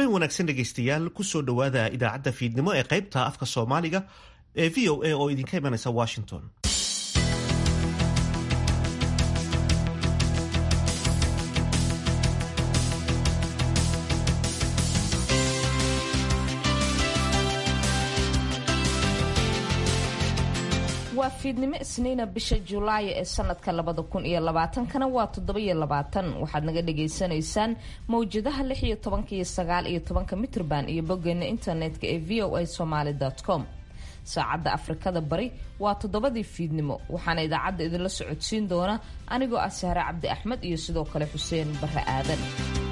habeen wanaagsan dhegaystayaal kusoo dhowaada idaacadda fiidnimo ee qaybta afka soomaaliga ee v o a oo idinka imanaysa washington waa fiidnimo isniina bisha julaayo ee sanadka labada kun iyo labaatankana waa toddobiyo labaatan waxaad naga dhagaysanaysaan mawjadaha lix iyo tobanka iyo sagaal iyo tobanka mitrban iyo boggeena internetka ee v o a somaly com saacadda afrikada bari waa toddobadii fiidnimo waxaana idaacadda idinla socodsiin doona anigoo ah sahre cabdi axmed iyo sidoo kale xuseen barre aadan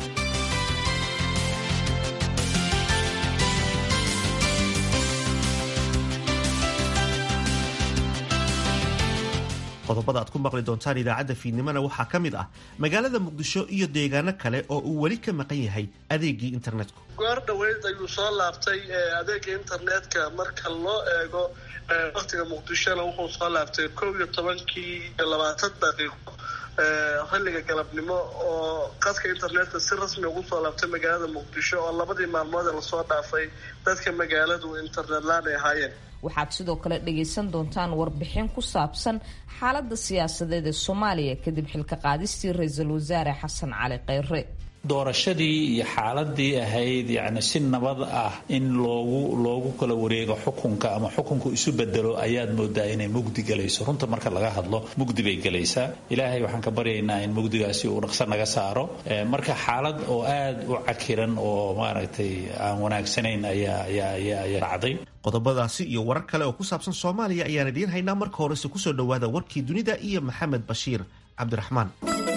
qodobada aad ku maqli doontaan idaacadda fiidnimona waxaa ka mid ah magaalada muqdisho iyo deegaano kale oo uu weli ka maqan yahay adeegii internetku goor dhoweyd ayuu soo laabtay adeega internetka marka loo eego waktiga muqdishona wuxuu soo laabtay kow iyo tobankii iyo labaatan daqiiqo xilliga galabnimo oo qadka internetka si rasmi ugu soo laabtay magaalada muqdisho oo labadii maalmood ee lasoo dhaafay dadka magaaladu internet laan ay ahaayeen waxaad sidoo kale dhagaysan doontaan warbixin ku saabsan xaaladda siyaasadeed ee soomaaliya kadib xilka qaadistii ra-iisul wasaare xasan cali kheyre doorashadii iyo xaaladii ahayd yacni si nabad ah in loogu loogu kala wareego xukunka ama xukunku isu bedelo ayaad moodaa inay mugdi galayso runta marka laga hadlo mugdi bay galaysaa ilaahay waxaan ka baryaynaa in mugdigaasi uu dhaqso naga saaro marka xaalad oo aad u cakiran oo maaragtay aan wanaagsanayn ayaa ayaa ayaa ayaa dhacday qodobadaasi iyo warar kale oo ku saabsan soomaaliya ayaan idiin haynaa marka horese kusoo dhowaada warkii dunida iyo maxamed bashiir cabdiraxmaan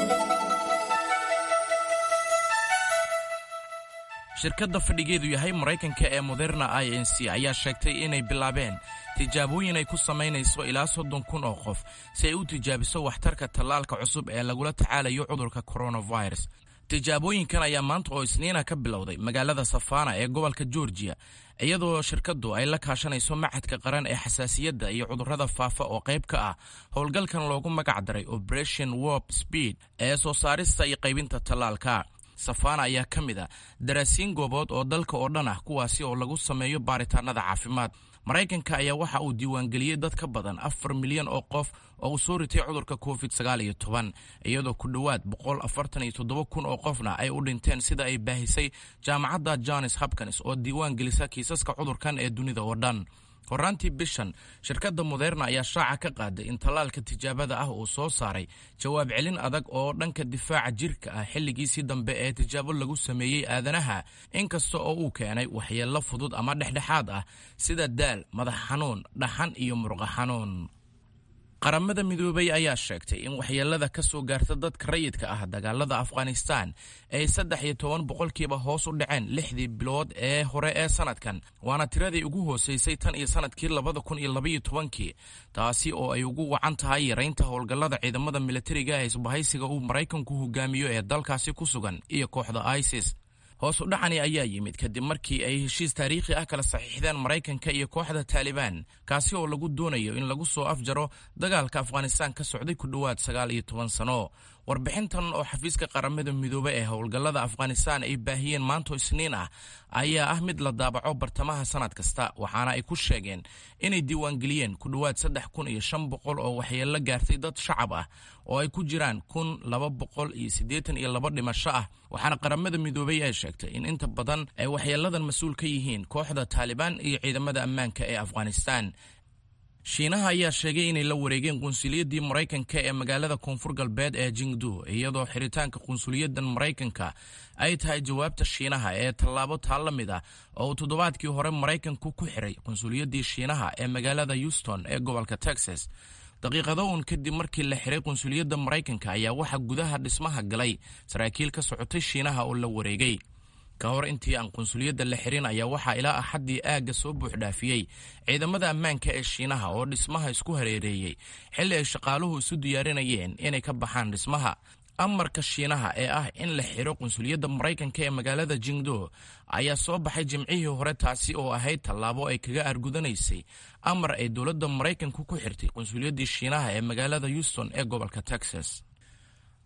shirkadda fadhigeedu yahay maraykanka ee moderna i n c ayaa sheegtay inay bilaabeen tijaabooyin ay ku samaynayso ilaa soddon kun oo qof si ay u tijaabiso waxtarka tallaalka cusub ee lagula tacaalayo cudurka coronavirus tijaabooyinkan ayaa maanta oo isniina ka bilowday magaalada safana ee gobolka georgiya iyadoo shirkaddu ay la kaashanayso machadka qaran ee xasaasiyadda iyo cudurrada faafa oo qayb ka ah howlgalkan loogu magac daray operation warp speed ee soo saarista iyo qaybinta tallaalka safana ayaa ka mid a daraasiin goobood oo dalka oo dhan ah kuwaasi oo lagu sameeyo baaritaanada caafimaad maraykanka ayaa waxa uu diiwaangeliyey dad ka badan afar milyan oo qof oo uu soo ritay cudurka covid sagaal iyo toban iyadoo ku dhowaad boqol afartan iyo toddoba kun oo qofna ay u dhinteen sida ay baahisay jaamacadda johns hopkins oo diiwaan gelisa kiisaska cudurkan ee dunida oo dhan horaantii bishan shirkadda moderna ayaa shaaca ka qaaday in tallaalka tijaabada ah uu soo saaray jawaab celin adag oo dhanka difaaca jirka ah xilligiisii dambe ee tijaabo lagu sameeyey aadanaha inkasta oo uu keenay waxyeello fudud ama dhexdhexaad ah sida daal madax xanuun dhaxan iyo murqa xanuun qaramada midoobay ayaa sheegtay in waxyeelada ka soo gaarta dadka rayidka ah dagaalada afghanistan ay saddex iyo toban boqolkiiba hoos u dhaceen lixdii bilood ee hore ee sanadkan waana tiradii ugu hooseysay tan iyo sanadkii labada kun iyo labaiyo tobankii taasi oo ay ugu wacan tahay yaraynta howlgallada ciidamada militariga ee isbahaysiga uu maraykanku hogaamiyo ee dalkaasi ku sugan iyo kooxda isis hoos u dhacani ayaa yimid kadib markii ay heshiis taariikhi ah kala saxiixdeen maraykanka iyo kooxda taalibaan kaasi oo lagu doonayo in lagu soo afjaro dagaalka afghanistaan ka socday ku dhowaad sagaal iyo toban sano warbixintan oo xafiiska qaramada midoobe ee howlgallada afghanistaan ay baahiyeen maanto isniin ah ayaa ah mid la daabaco bartamaha sanad kasta waxaana ay ku sheegeen inay diiwaangeliyeen ku dhowaad saddex kun iyo shan boqol oo waxyeello gaartay dad shacab ah oo ay ku jiraan kun laba boqol iyo siddeetan iyo laba dhimasho ah waxaana qaramada midoobey ay sheegtay in inta badan ay waxyeelladan mas-uul ka yihiin kooxda taalibaan iyo ciidamada ammaanka ee afghanistaan shiinaha ayaa sheegay inay la wareegeen qunsuliyadii maraykanka ee magaalada koonfur galbeed ee jingdu iyadoo xiritaanka qunsuliyadan maraykanka ay tahay jawaabta shiinaha ee tallaabo taa la mid ah oo uu toddobaadkii hore maraykanku ku xiray qunsuliyadii shiinaha ee magaalada houston ee gobolka texas daqiiqado uun kadib markii la xiray qunsuliyadda maraykanka ayaa waxaa gudaha dhismaha galay saraakiil ka socotay shiinaha oo la wareegay ka hor intii aan qunsuliyadda la xirin ayaa waxaa ilaa axaddii aagga soo buuxdhaafiyey ciidamada ammaanka ee shiinaha oo dhismaha isku hareereeyey xilli ay shaqaaluhu isu diyaarinayeen inay ka baxaan dhismaha amarka shiinaha ee ah in la xiro qunsuliyadda maraykanka ee magaalada jingdo ayaa soo baxay jimcihii hore taasi oo ahayd tallaabo ay kaga argudanaysay amar ay dowladda maraykanku ku xirtay qunsuliyaddii shiinaha ee magaalada houston ee gobolka texas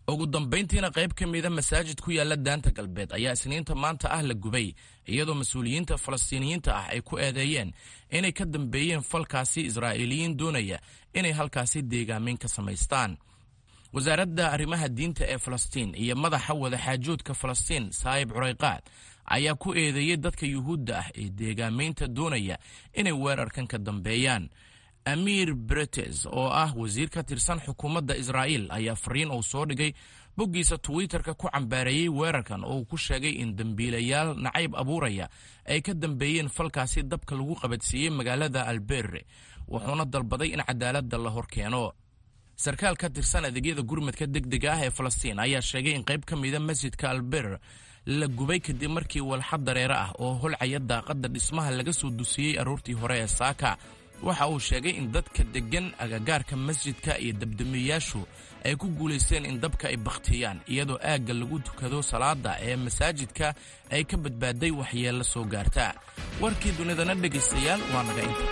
ugu dambayntiina qayb ka mida masaajid ku yaala daanta galbeed ayaa isniinta maanta ah la gubay iyadoo mas-uuliyiinta falastiiniyiinta ah ay ku eedeeyeen inay ka dambeeyeen falkaasi israa'iiliyiin doonaya inay halkaasi deegaamin ka samaystaan wasaaradda arrimaha diinta ee falastiin iyo madaxa wadaxaajoodka falastiin saayib curayqaad ayaa ku eedeeyey dadka yuhuudda ah ee deegaamaynta doonaya inay weerarkan ka dambeeyaan amiir bretes oo ah wasiir ka tirsan xukuumadda israa'iil ayaa fariin uu soo dhigay boggiisa twitterka ku cambaareeyey weerarkan oo uu ku sheegay in dembiilayaal nacayb abuuraya ay ka dambeeyeen falkaasi dabka lagu qabadsiiyey magaalada alberre wuxuuna dalbaday in cadaaladda la hor keeno sarkaal ka tirsan adeegyada gurmadka degdega ah ee falastiin ayaa sheegay in qayb ka mida masjidka alber la gubay kadib markii walxad dareere ah oo holcaya daaqadda dhismaha laga soo dusiyey aroortii hore ee saaka waxa uu sheegay in dadka deggan agagaarka masjidka iyo dabdamiyayaashu ay ku guulaysteen in dabka ay bakhtiyaan iyadoo aagga lagu tukado salaada ee masaajidka ay ka badbaaday waxyeello soo gaarta warkii dunidana dhegaystayaal waa naga inta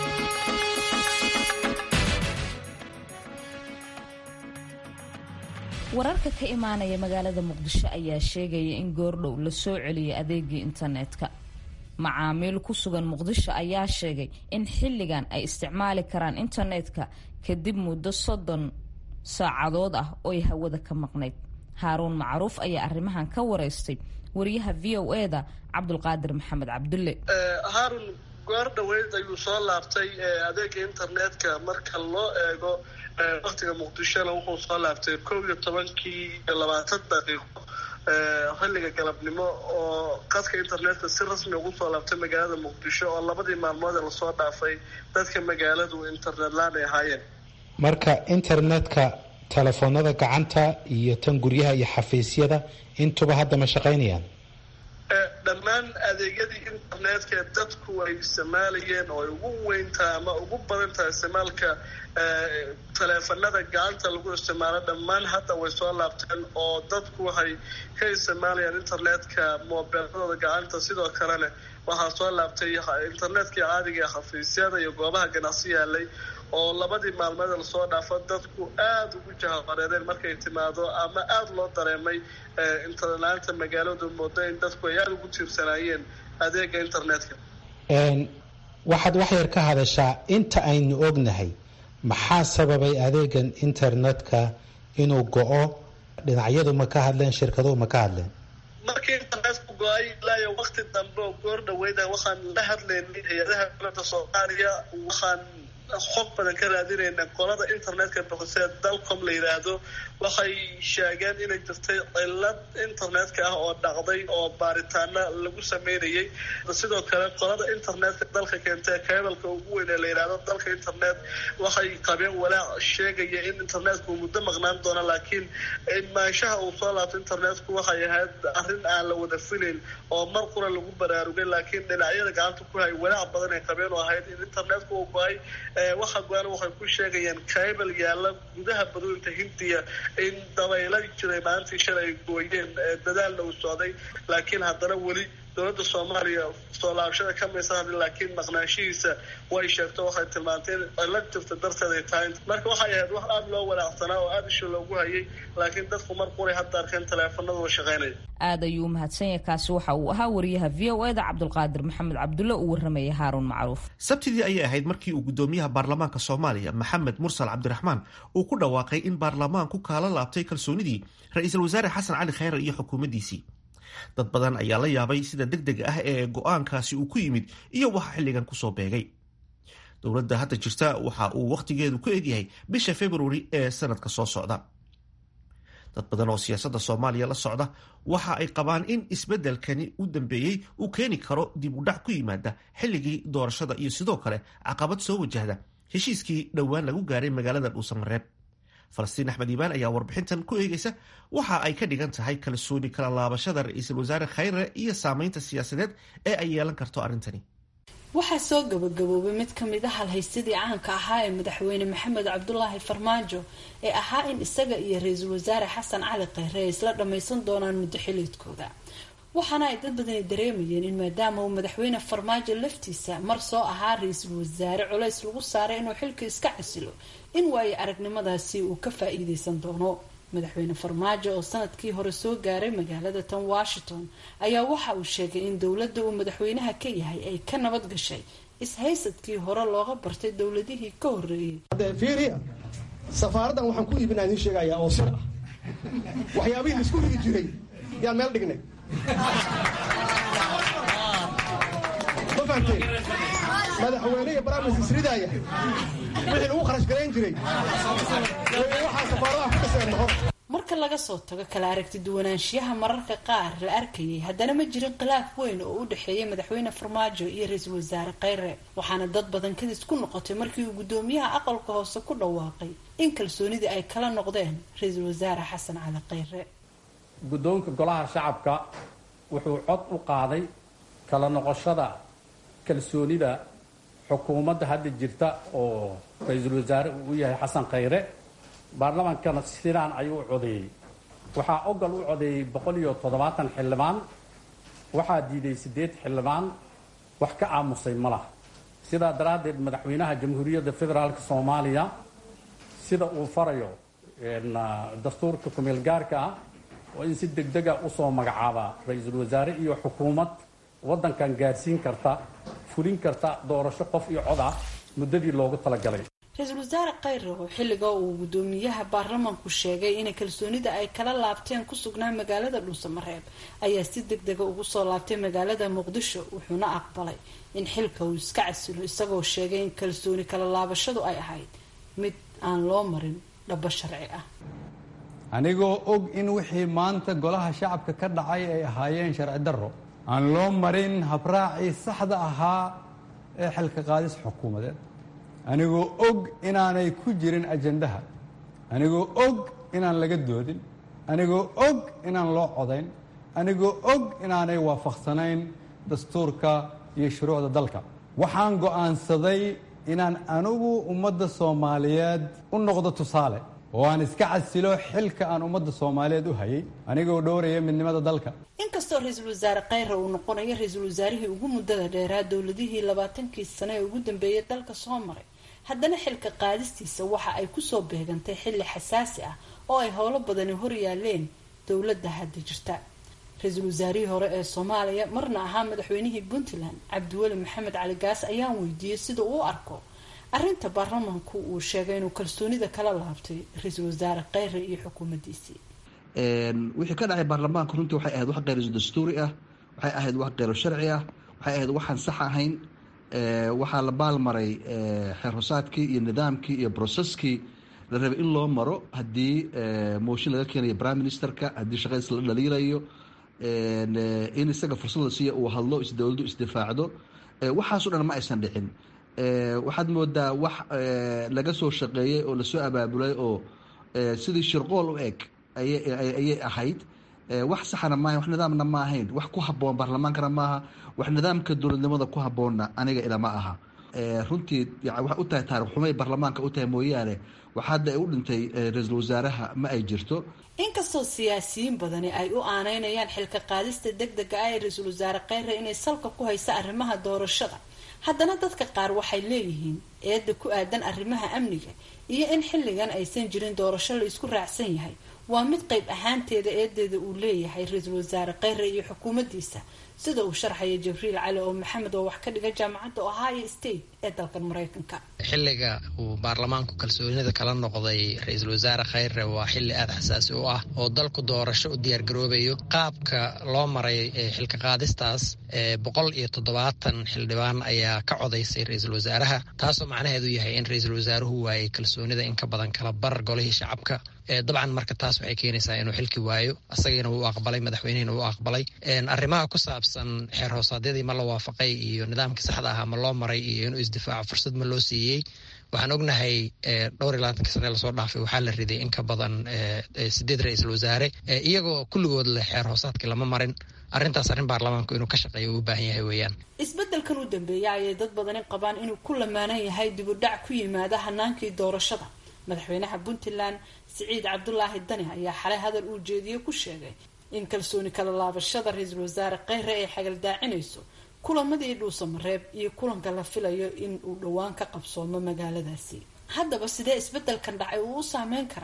wararka ka imaanaya magaalada muqdisho ayaa sheegaya in goordhow la soo celiyay adeegii internetka macaamiil ku sugan muqdisho ayaa sheegay in xilligan ay isticmaali karaan internetka kadib muddo soddon saacadood ah oo ay hawada ka maqnayd haaruun macruuf ayaa arrimahan ka wareystay wariyaha v o e da cabdulqaadir maxamed cabdulle haarun goor dhaweyd ayuu soo laabtay adeega internetka marka loo eego waktiga muqdishona wuxuu soo laabtay kow iyo tobankii iyo labaatan daqiiqo xilliga galabnimo oo qadka internetka si rasmi ugu soo laabtay magaalada muqdisho oo labadii maalmood ee lasoo dhaafay dadka magaaladu internet laan ay ahaayeen marka internetka telefoonada gacanta iyo tan guryaha iyo xafiisyada intuba hadda ma shaqaynayaan dhammaan adeegyadii internetka dadku ay isticmaalayeen oo ay ugu weyntaha ama ugu badan tahay isticmaalka taleefanada gacanta lagu isticmaalo dhammaan hadda way soo laabteen oo dadku waxay ka isticmaalayaan internetka moobeeladooda gacanta sidoo kalena waxaa soo laabtay internetkii caadiga ee xafiisyada iyo goobaha ganacsi yaalay oo labadii maalmeed lasoo dhaafo dadku aada ugu jahabareereen markay timaado ama aada loo dareemay internet-laanta magaaladu moodo in dadku ay aada ugu tiirsanaayeen adeega internetka waxaad wax yar ka hadashaa inta aynu ognahay maxaa sababay adeegan internetka inuu go-o dhinacyadu ma ka hadleen shirkaduhu ma ka hadleen markii internetku go-ay ilaayo wakti dambe oo goor dhaweyda waxaan la hadlaynay hay-adaha dowladda soomaaliya waxaan xog badan ka raadinayna qolada internetka boqosee dalcom la yidhaahdo waxay sheegeen inay jirtay cilad internetka ah oo dhacday oo baaritaana lagu sameynayay sidoo kale qolada internetka dalka keentee kebalka ugu weyn ee la yidhaahdo dalka internet waxay qabeen walaac sheegaya in internetku muddo maqnaan doono laakiin maanshaha uu soo laabto internetku waxay ahayd arrin aan la wada filayn oo mar qura lagu baraarugay laakiin dhinacyada gacanta ku hay walaac badan ay qabeen oo ahayd in internetku uu go-ay waxa go-an waxay ku sheegayaan kaybal yaalla gudaha badooyinta hindiya in dabayla jiray maalintii shalay ay gooyeen dadaalna uu socday laakiin haddana weli dowladda soomaaliya soo laabashada ka maysa hadin laakiin maqnaanshihiisa way sheegto waxay tilmaantay in cilad jirta darteed ay tahay marka waxay ahayd wax aada loo walaacsanaa oo aada isha loogu hayay laakiin dadku mar quray hadda arkeen taleefanadu wa shaqaynaya aada ayuu umahadsan yahay kaasi waxa uu ahaa wariyaha v o e da cabdulqaadir maxamed cabdulle uu warramayay haaruun macruuf sabtidii ayay ahayd markii uu gudoomiyaha baarlamaanka soomaaliya maxamed mursal cabdiraxmaan uu ku dhawaaqay in baarlamaanku kaala laabtay kalsoonidii ra-iisul wasaare xasan cali khayre iyo xukuumaddiisii dad badan ayaa la yaabay sida deg dega ah ee go-aankaasi uu ku yimid iyo waxa xilligan kusoo beegay dowladda hadda jirta waxa uu wakhtigeedu ku egyahay bisha februari ee sanadka soo socda dad badan oo siyaasadda soomaaliya la socda waxa ay qabaan in isbeddelkani u dambeeyey uu keeni karo dib u dhac ku yimaada xilligii doorashada iyo sidoo kale caqabad soo wajahda heshiiskii dhowaan lagu gaaray magaalada dhuusamareeb falastiin axmed iibaan ayaa warbixintan ku eegaysa waxa ay ka dhigan tahay kalsooni kala laabashada ra-iisul wasaare khayre iyo saameynta siyaasadeed ee ay yeelan karto arrintani waxaa soo gabagaboobay mid ka mid a halhaysadii caanka ahaa ee madaxweyne maxamed cabdulaahi farmaajo ee ahaa in isaga iyo ra-iisul wasaare xasan cali khayre ay isla dhammaysan doonaan muddo xiliidkooda waxaana ay dad badani dareemayeen in maadaama uu madaxweyne farmaajo laftiisa mar soo ahaa ra-iisul wasaare culays lagu saaray inuu xilka iska casilo in waayo aragnimadaasi uu ka faa-iideysan doono madaxweyne farmaajo oo sanadkii hore soo gaaray magaalada tan washington ayaa waxa uu sheegay in dowladda uu madaxweynaha ka yahay ay ka nabad gashay ishaysadkii hore looga bartay dowladihii ka horreeyey fiiriya safaaraddan waxaan ku iibinaa idiin sheegayaa oo sir ah waxyaabihii laisku higi jiray yaan meel dhignay ma fahamteen madaxweyne iyo baraamis isridaaya wixii lagu kharash garayn jiray waxaa safaaradaha ku dhiseen mahor marka laga soo tago kala aragti duwanaanshiyaha mararka qaar la arkayay haddana ma jirin khilaaf weyn oo u dhexeeyay madaxweyne farmaajo iyo ra-iisul wasaare kheyre waxaana dad badan kadis ku noqotay markii uu guddoomiyaha aqalka hoose ku dhawaaqay in kalsoonidii ay kala noqdeen ra-iisul wasaare xasan cali kheyre guddoonka golaha shacabka wuxuu cod u qaaday kala noqoshada kalsoonida xukuumadda hadda jirta oo ra-iisul wasaare uu u yahay xasan kheyre baarlamaankana sidaan ayuu u codeeyey waxaa ogal u codeeyey boqol iyo toddobaatan xildhibaan waxaa diiday siddeed xildhibaan wax ka aamusay ma laha sidaa daraaddeed madaxweynaha jamhuuriyadda federaalk soomaaliya sida uu farayo dastuurka kumeel gaarka ah oo in si degdega usoo magacaaba ra-iisul wasaare iyo xukuumad waddankan gaadhsiin karta fulin karta doorasho qof iyo cod ah muddadii loogu talagalay ra-iisul wasaare kheyre oo xilliga uu guddoomiyaha baarlamaanku sheegay inay kalsoonida ay kala laabteen ku sugnaa magaalada dhuusamareeb ayaa si deg dega ugu soo laabtay magaalada muqdisho wuxuuna aqbalay in xilka uu iska casilo isagoo sheegay in kalsooni kala laabashadu ay ahayd mid aan loo marin dhabo sharci ah anigoo og in wixii maanta golaha shacabka ka dhacay ay ahaayeen sharci darro aan loo marin habraacii saxda ahaa ee xilka qaadis xukuumadeed anigoo og inaanay ku jirin ajandaha anigoo og inaan laga doodin anigoo og inaan loo codayn anigoo og inaanay waafaqsanayn dastuurka iyo shuruucda dalka waxaan go'aansaday inaan anigu ummadda soomaaliyeed u noqdo tusaale oo aan iska casilo xilka aan ummadda soomaaliyeed u hayay anigoo dhowraya midnimada dalka inkastoo ra-iisul wasaare kheyre uu noqonayo ra-iisul wasaarihii ugu muddada dheeraa dowladihii labaatankii sane ee ugu dambeeyay dalka soo maray haddana xilka qaadistiisa waxa ay kusoo beegantay xilli xasaasi ah oo ay howlo badani hor yaaleen dowladda hadda jirta ra-iisul wasaarihii hore ee soomaaliya marna ahaa madaxweynihii puntland cabdiweli maxamed cali gaas ayaan weydiiyey sida uu u arko arrinta baarlamaanku uu sheegay inuu kalsoonida kala laabtay ra-iisul wasaare kheyre iyo xukuumaddiisii wixii ka dhacay baarlamaanka runtii waxay ahayd wax kheyr dastuuri ah waxay ahayd wax kheyro sharci ah waxay ahayd waxaan sax ahayn waxaa la baalmaray xeer hosaadkii iyo nidaamkii iyo broseskii la rabay in loo maro haddii mooshin laga keenayo prime ministerka haddii shaqadiis la dhaliilayo in isaga fursad la siiya uu hadlo isdowladdu isdifaacdo waxaaso dhan ma aysan dhicin waxaad moodaa wax laga soo shaqeeyey oo lasoo abaabulay oo sidii shirqool u eg ayay ahayd wax saxana maaha wax nidaamna ma ahayn wax ku haboon baarlamaankana maaha wax nidaamka dowladnimada ku haboonna aniga ilama aha runtii waxay u tahay taarikh xumay baarlamaanka u tahay mooyaane wax hadda ay u dhintay ra-iisul wasaaraha ma ay jirto inkastoo siyaasiyiin badani ay u aaneynayaan xilka qaadista deg dega ah ee ra-iisul wasaare kheyre inay salka ku haysa arrimaha doorashada haddana dadka qaar waxay leeyihiin eedda ku aadan arrimaha amniga iyo in xilligan aysan jirin doorasho la isku raacsan yahay waa mid qayb ahaanteeda eedeeda uu leeyahay ra-iisul wasaare kheyre iyo xukuumaddiisa sida uu sharxaya jibriil cali oo maxamed oo wax ka dhiga jaamacadda ohio state ee dalkan mareykanka xilliga uu baarlamaanku kalsoonida kala noqday ra-iisul wasaare kheyre waa xilli aada xasaasi u ah oo dalku doorasho u diyaargaroobayo qaabka loo maray xilka qaadistaas boqol iyo toddobaatan xildhibaan ayaa ka codaysay ra-iisul wasaaraha taasoo macnaheedu yahay in ra-iisul wasaaruhu waayay kalsoonida in ka badan kala bar golihii shacabka dabcan marka taas waxay keenaysaa inuu xilki waayo asagana wuu aqbalay madaxweynihina wuu aqbalay arrimaha ku saabsan xeer hoosaadyadii ma la waafaqay iyo nidaamkii saxda ahaa ma loo maray iyo inuu isdifaaco fursad ma loo siiyey waxaan ognahay dhowr iyo labaatanka sane lasoo dhaafay waxaa la riday in ka badan sideed ra-iisul wasaare iyagoo kulligood leh xeer hoosaadkii lama marin arrintaas arrin baarlamaanku inuu ka shaqeeyo uu u baahan yahay weeyaan isbeddelkan u dambeeya ayay dad badani qabaan inuu ku lamaanan yahay dibudhac ku yimaada hanaankii doorashada madaxweynaha puntland siciid cabdulaahi dani ayaa xalay hadal uu jeediyey ku sheegay in kalsooni kala laabashada ra-iisul wasaare kheyre ay xagaldaacinayso kulamadii dhuusamareeb iyo kulanka la filayo in uu dhowaan ka qabsoomo magaaladaasi haddaba sidee isbeddelkan dhacay uu u saameyn karaa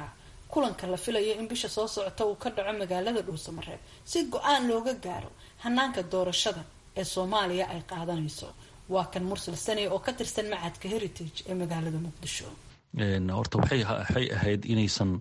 kulanka la filayo in bisha soo socota uu ka dhaco magaalada dhuusamareeb si go-aan looga gaaro hanaanka doorashada ee soomaaliya ay qaadanayso waa kan mursal sane oo ka tirsan macadka heritage ee magaalada muqdisho horta waxay ahayd inaysan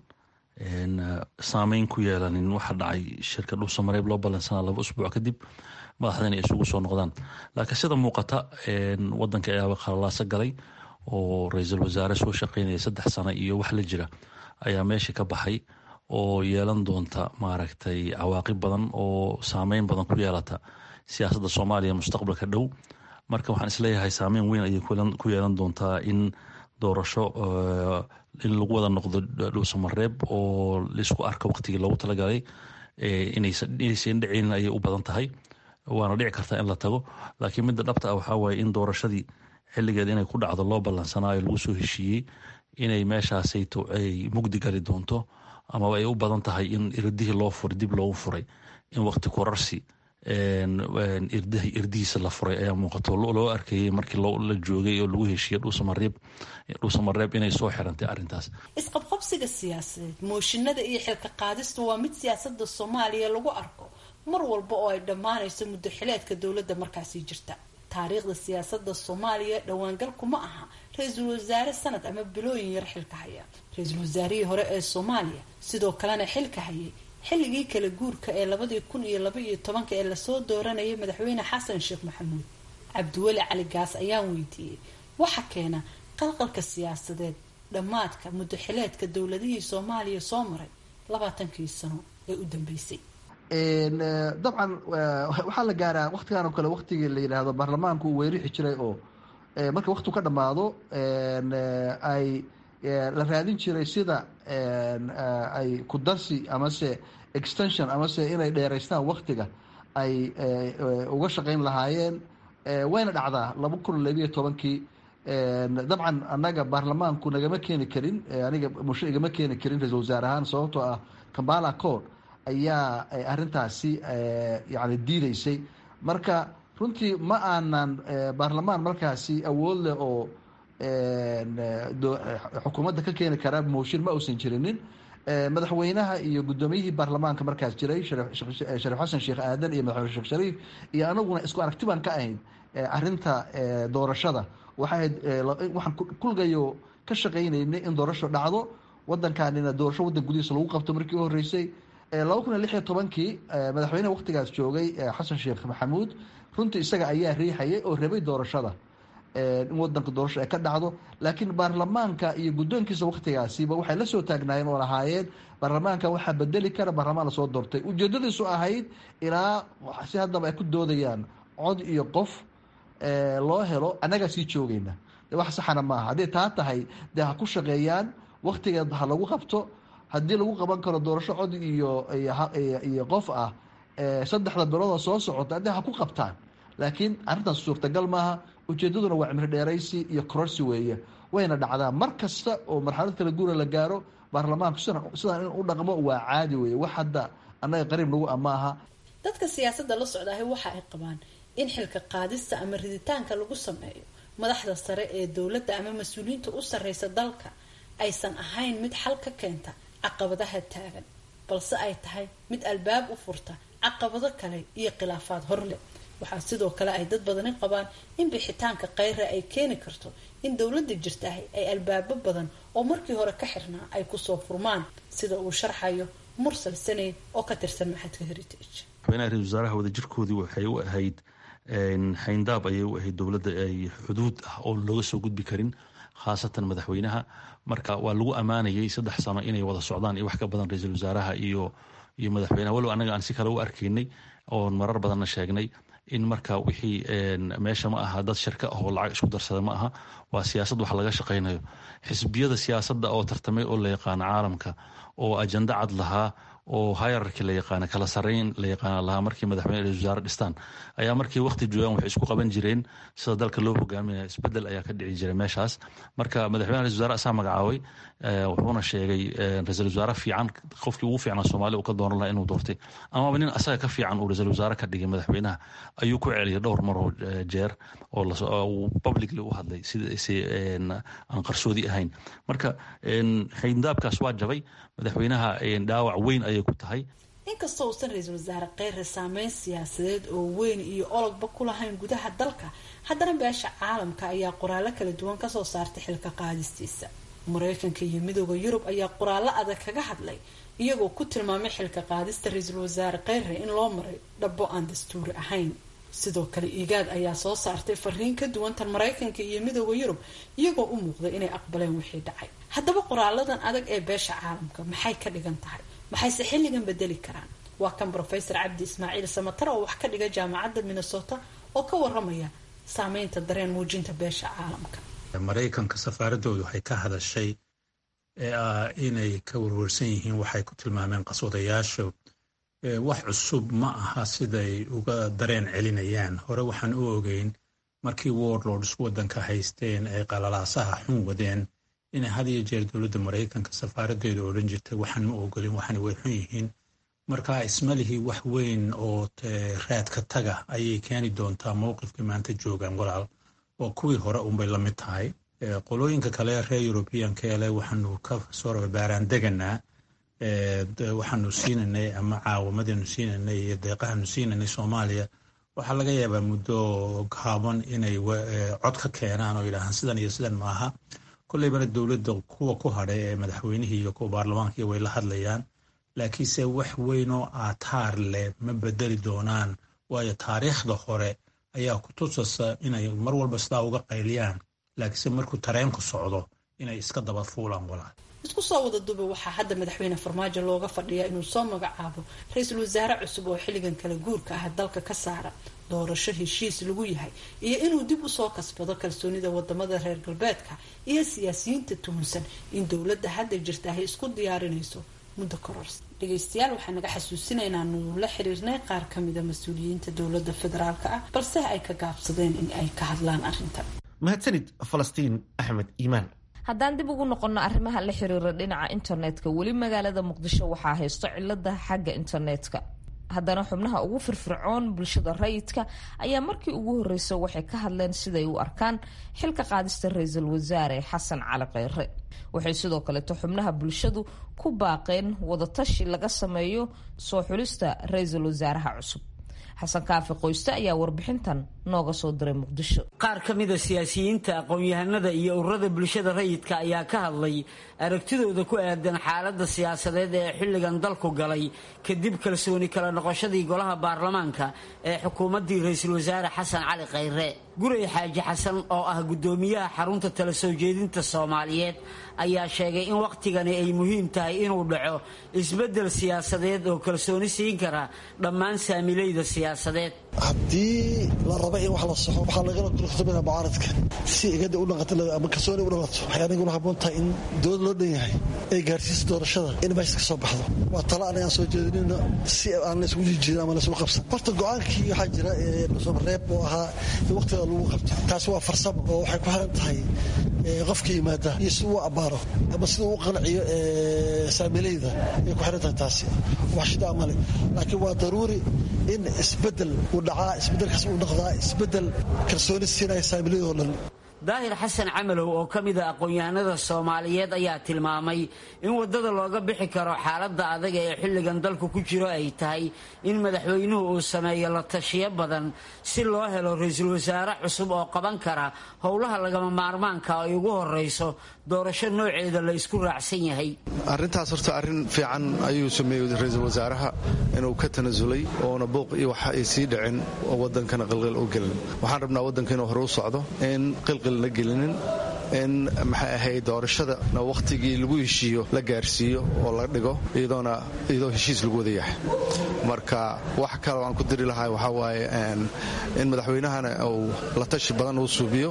saameyn ku yeelanin waxa dhacay shirka dhuusamareeb loo ballansanaa laba usbuuc kadib madaxdana ay isugu soo noqdaan laakiin sida muuqata wadanka ayaaba khalalaaso galay oo ra-iisul wasaare soo shaqeynaya saddex sano iyo wax la jira ayaa meesha ka baxay oo yeelan doonta maaragtay cawaaqib badan oo saameyn badan ku yeelata siyaasadda soomaaliya mustaqbalka dhow marka waxaan isleeyahay saameyn weyn ayay ku yeelan doontaa in doorasho in lagu wada noqdo dhuusamareeb oo laisku arka waqtigii loogu talagalay inaysan dhiceynin ayay u badan tahay waana dhici kartaa in la tago laakiin midda dhabta ah waxaa waaye in doorashadii xilligeed inay ku dhacdo loo ballansanaayo lagu soo heshiiyey inay meeshaasayto ay mugdi gali doonto amaba ay u badan tahay in irdihii loo furay dib loogu furay in waqti korarsi irdihiisa la furay ayaa muuqato loo arkayay markii la joogay oo lagu heshiiyey dhuusamareeb inay soo xirantay arrintaas isqabqabsiga siyaasadeed mooshinada iyo xilka qaadistu waa mid siyaasada soomaaliya lagu arko mar walba oo ay dhammaanayso muddo xileedka dowladda markaasi jirta taariikhda siyaasada soomaaliya dhowaangalku ma aha ra-iisul wasaare sanad ama bilooyin yar xilka haya ra-iisul wasaarihii hore ee soomaaliya sidoo kalena xilka hayay xilligii kala guurka ee labadii kun iyo laba iyo tobanka ee lasoo dooranayay madaxweyne xasan sheekh maxamuud cabdiweli cali gaas ayaan weydiiyey waxa keena qalqalka siyaasadeed dhammaadka muddo xileedka dowladihii soomaaliya soo maray labaatankii sano ee u dambeysay dabcan waxaa la gaaraa waktigan oo kale waktigii la yidhaahdo baarlamaanku uu weerixi jiray oo marka waktigu ka dhammaado ay la raadin jiray sida ay ku darsi amase extension amase inay dheeraystaan waktiga ay uga shaqeyn lahaayeen wayna dhacdaa laba kun labiyo tobankii dabcan annaga baarlamaanku nagama keeni karin aniga musho igama keeni karin ra-isul wasaare ahaan sababtoo ah kambala code ayaa arintaasi yani diideysay marka runtii ma aanan baarlamaan markaasi awood leh oo xukuumadda ka keeni kara mooshin ma uusan jirinin madaxweynaha iyo guddoomiyihii baarlamaanka markaas jiray shariif xasan sheekh aadan iyo madaxweyne sheekh shariif iyo anaguna isku aragti baan ka ahayn arinta doorashada waxay waxaan kulgayo ka shaqaynaynay in doorasho dhacdo wadankanina doorasho wadan gudihiisa lagu qabto markii u horeysay laba kun iyo lix iyo tobankii madaxweyneha waktigaas joogay xasan sheekh maxamuud runtii isaga ayaa riixayay oo rabay doorashada in wadanka doorasho ay ka dhacdo laakiin baarlamaanka iyo guddoonkiisa waktigaasiba waxay la soo taagnaayeen oo lahaayeen baarlamaanka waxaa bedeli kara baarlamaan lasoo doortay ujeedadiisu ahayd ilaa si haddaba ay ku doodayaan cod iyo qof loo helo annagaa sii joogayna de wax saxana maaha hadday taa tahay dee ha ku shaqeeyaan waktigeed ha lagu qabto haddii lagu qaban karo doorasho cod iyo iyo qof ah saddexda biloodoo soo socota haddii ha ku qabtaan laakiin arrintaas suurtagal maaha ujeedaduna waa cimri dheeraysi iyo kororsi weeye wayna dhacdaa mar kasta oo marxalad kala guura la gaaro baarlamaanku sidaan in u dhaqmo waa caadi weeye wax hadda annaga qariib nagu amaaha dadka siyaasadda la socdaahay waxa ay qabaan in xilka qaadista ama riditaanka lagu sameeyo madaxda sare ee dowladda ama mas-uuliyiinta u sarreysa dalka aysan ahayn mid xal ka keenta caqabadaha taagan balse ay tahay mid albaab u furta caqabado kale iyo khilaafaad horleh waxaa sidoo kale ay dad badani qabaan in bixitaanka kheyra ay keeni karto in dowladda jirtahay ay albaabo badan oo markii hore ka xirnaa ay kusoo furmaan sida uu sharxayo mursal saneyd oo ka tirsan maxadka heritage madaxweynaha ra-isul wasaaraha wadajirkoodii waxay u ahayd xayndaab ayay u ahayd dowladda ay xuduud ah oo looga soo gudbi karin khaasatan madaxweynaha marka waa lagu ammaanayay saddex sano inay wada socdaan iyo wax ka badan ra-iisul wasaaraha iyo iyo madaxweynaha walow annaga aan si kale u arkaynay oon marar badanna sheegnay in marka wixii meesha ma aha dad shirka ah oo lacag isku darsada ma aha waa siyaasad wax laga shaqaynayo xisbiyada siyaasadda oo tartamay oo la yaqaano caalamka oo ajando cad lahaa oo hayararki la yaqaana kala sarreyn la yaqaana lahaa markii madaxweyne ra-isul wasaare dhistaan ayaa markii waqti joogaan waxay isku qaban jireen sida dalka loo hogaaminaya isbedel ayaa ka dhici jiray meeshaas marka madaxweyne ra-isul wasaare asaa magacaabay wuxuuna sheegay ra-isul wasaare fiican qofkii ugu fiicnaa soomaaliya uu ka dooran lahaa inuu doortay amaba nin asaga ka fiican uu ra-isul wasaare ka dhigay madaxweynaha ayuu ku celiyay dhowr maroo jeer oo publicly u hadlay sidasi aan qarsoodi ahayn marka xayndaabkaas waa jabay madaxweynaha dhaawac weyn ayay ku tahay inkastoo uusan ra-iisul wasaare kheyre saameyn siyaasadeed oo weyn iyo ologba ku lahayn gudaha dalka haddana beesha caalamka ayaa qoraallo kala duwan kasoo saartay xilka qaadistiisa mareykanka iyo midooda yurub ayaa qoraallo adag kaga hadlay iyagoo ku tilmaamay xilka qaadista ra-iisul wasaare kheyre in loo maray dhabo aan dastuuri ahayn sidoo kale igaad ayaa soo saartay fariin ka duwan tan mareykanka iyo midooda yurub iyagoo u muuqday inay aqbaleen wixii dhacay haddaba qoraaladan adag ee beesha caalamka maxay ka dhigan tahay maxayse xilligan bedeli karaan waa kan rofesor cabdi ismaaciil samatar oo wax ka dhiga jaamacadda minnesota oo ka waramaya saameynta dareen muujinta beesha caalamka maraykanka safaaradoodu waxay ka hadashay inay ka warwarsan yihiin waxay ku tilmaameen qaswadayaasha wax cusub ma aha siday uga dareen celinayaan hore waxaan u ogeyn markii warlords waddanka haysteen ay qalalaasaha xun wadeen inay had iyo jeer dowladda maraykanka safaaradeedu odhan jirtay waxaan ma ogolin waxaana way xun yihiin marka ismalihii wax weyn oo raadka taga ayay keeni doontaa mowqifkii maanta joogaan walaal oo kuwii hore unbay la mid tahay qolooyinka kale reer yurubiyanka ele waxaanu ka soo baaraan deganaa waxaanu siinanay ama caawamadanu siinanay iyo deeqahanu siinanay soomaaliya waxaa laga yaabaa muddo gaaban inay cod ka keenaan oo yidhaahaan sidan iyo sidan maaha kolleybana dowladda kuwa ku hadhay ee madaxweynihii iyo kuwa baarlamaanka way la hadlayaan laakiinse wax weynoo aataar leh ma bedeli doonaan waayo taariikhda hore ayaa ku tusasa inay mar walba sidaa uga qayliyaan laakiinse markuu tareenku socdo inay iska daba fuulaan walaal isku soo wada duba waxaa hadda madaxweyne farmaajo looga fadhiyaa inuu soo magacaabo ra-iisul wasaare cusub oo xilligan kala guurka ah dalka ka saara doorasho heshiis lagu yahay iyo inuu dib usoo kasbado kalsoonida wadamada reer galbeedka iyo siyaasiyiinta tuhunsan in dowladda hadda jirta ay isku diyaarinayso muddo korors dhegeystayaal waxaa naga xasuusinaynaa nuu la xiriirnay qaar kamida mas-uuliyiinta dowladda federaalk ah balse ay ka gaabsadeen in ay ka hadlaan arrintan mahadsanid falastiin axmed iimaan haddaan dib ugu noqonno arrimaha la xiriira dhinaca internetka weli magaalada muqdisho waxaa haysto cilada xagga internetka haddana xubnaha ugu firfircoon bulshada rayidka ayaa markii ugu horreysay waxay ka hadleen siday u arkaan xilka qaadista ra-iisul wasaare xasan cali kheyre waxay sidoo kaleeto xubnaha bulshadu ku baaqeen wadatashi laga sameeyo soo xulista ra-iisul wasaaraha cusub xasan kaafi qoyste ayaa warbixintan nooga soo diray muqdisho qaar ka mida siyaasiyiinta aqoon-yahanada iyo ururada bulshada rayidka ayaa ka hadlay aragtidooda ku aadan xaaladda siyaasadeed ee xilligan dalku galay kadib kalsooni kala noqoshadii golaha baarlamaanka ee xukuumaddii ra-iisul wasaare xasan cali kheyre guray xaaji xasan oo ah guddoomiyaha xarunta tala soo jeedinta soomaaliyeed ayaa sheegay in wakhtigani ay muhiim tahay inuu dhaco isbeddel siyaasadeed oo kalsooni siin kara dhammaan saamilayda siyaasadeed haddii la raba in wax la soxo waxaa lagala dursamina mucaaradka si igada u dhaqato ama kalsooni u dhalato waxay aniguna haboon tahay in dowlad loo dhan yahay ay gaarsiiso doorashada in meesha ka soo baxdo waa talo aniga aan soo jeedinino si aan laysgu jijirin ama laysgu qabsan horta go-aankii waxaa jira reeb oo ahaa in waqtiga lagu qabto taasi waa farsamo oo waxay ku xiran tahay qofka yimaada iyo si uu abbaaro ama sida uu qanciyo saamilayda ay ku xiran tahay taasi wax shidaa male laakiin waa daruuri in isbedel uu dhacaa isbedelkaas uu noqdaa isbedel kalsooni siinaya saamilayadoo dhan daahir xasan camalow oo ka mida aqoon-yahanada soomaaliyeed ayaa tilmaamay in waddada looga bixi karo xaaladda adag ee xilligan dalku ku jiro ay tahay in madaxweynuhu uu sameeyo la tashiyo badan si loo helo ra-iisul wasaare cusub oo qaban kara howlaha lagama maarmaanka ay ugu horrayso doorasho nooceeda la isku raacsan yahay arrintaas horta arrin fiican ayuu sameeyey ra-iisul wasaaraha inuu ka tanasulay oona booq iyo wax ay sii dhicin oo waddankana qilqil u gelin waxaan rabnaa waddanka inuu hore u socdo in qilqil la gelinin in maxay ahayd doorashadana wakhtigii lagu heshiiyo la gaarsiiyo oo la dhigo iyadoona iyadoo heshiis lagu wada yahay marka wax kale aan ku diri lahaa waxaa waaye in madaxweynahana uu la tashi badan uu suubiyo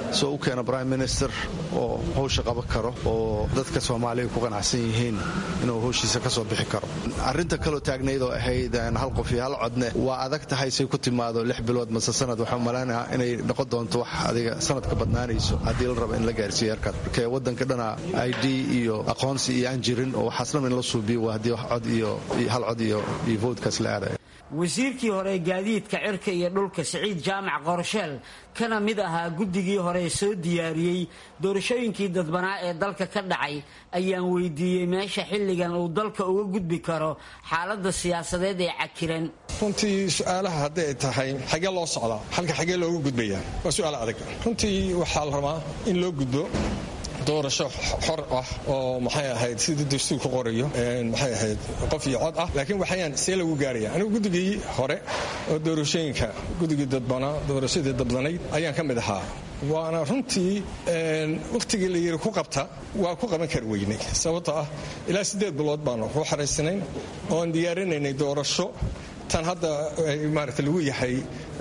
soo u keena prime minister oo howsha qaban karo oo dadka soomaaliya ku qanacsan yihiin inuu howshiisa ka soo bixi karo arrinta kaloo taagnayd oo ahayd hal qof iyo hal codne waa adag tahay say ku timaado lix bilood mase sanad waxaa malaynayaa inay noqon doonto wax adiga sanad ka badnaanayso haddii la rabo in la gaarsiiyo heerkaas marka waddanka dhana i d iyo aqoonsi iyo aan jirin oo waxaas dhan in la suubiyo waa haddii cod iyo hal cod iyo iyo voodkaas la aadaya wasiirkii hore gaadiidka cirka iyo dhulka siciid jaamac qorsheel kana mid ahaa guddigii hore soo diyaariyey doorashooyinkii dadbanaa ee dalka ka dhacay ayaan weydiiyey meesha xilligan uu dalka uga gudbi karo xaaladda siyaasadeed ee cakiran runtii su-aalaha hadday tahay xagee loo socdaa halka xagee looga gudbayaa waa su-aal adag runtii waxaa la rabaa in loo gudbo doorasho xor ah oo maxay ahayd sidii dastuur ku qorayo maxay ahayd qof iyo cod ah laakiin waxayaan see lagu gaaraya anigu guddigii hore oo doorashooyinka guddigii dadbanaa doorashadii dabdanayd ayaan ka mid ahaa waana runtii wakhtigii la yiri ku qabta waa ku qaban kari weynay sababtoo ah ilaa siddeed bilood baanu ku xaraysanayn oon diyaarinaynay doorasho tan hadda maarata lagu yahay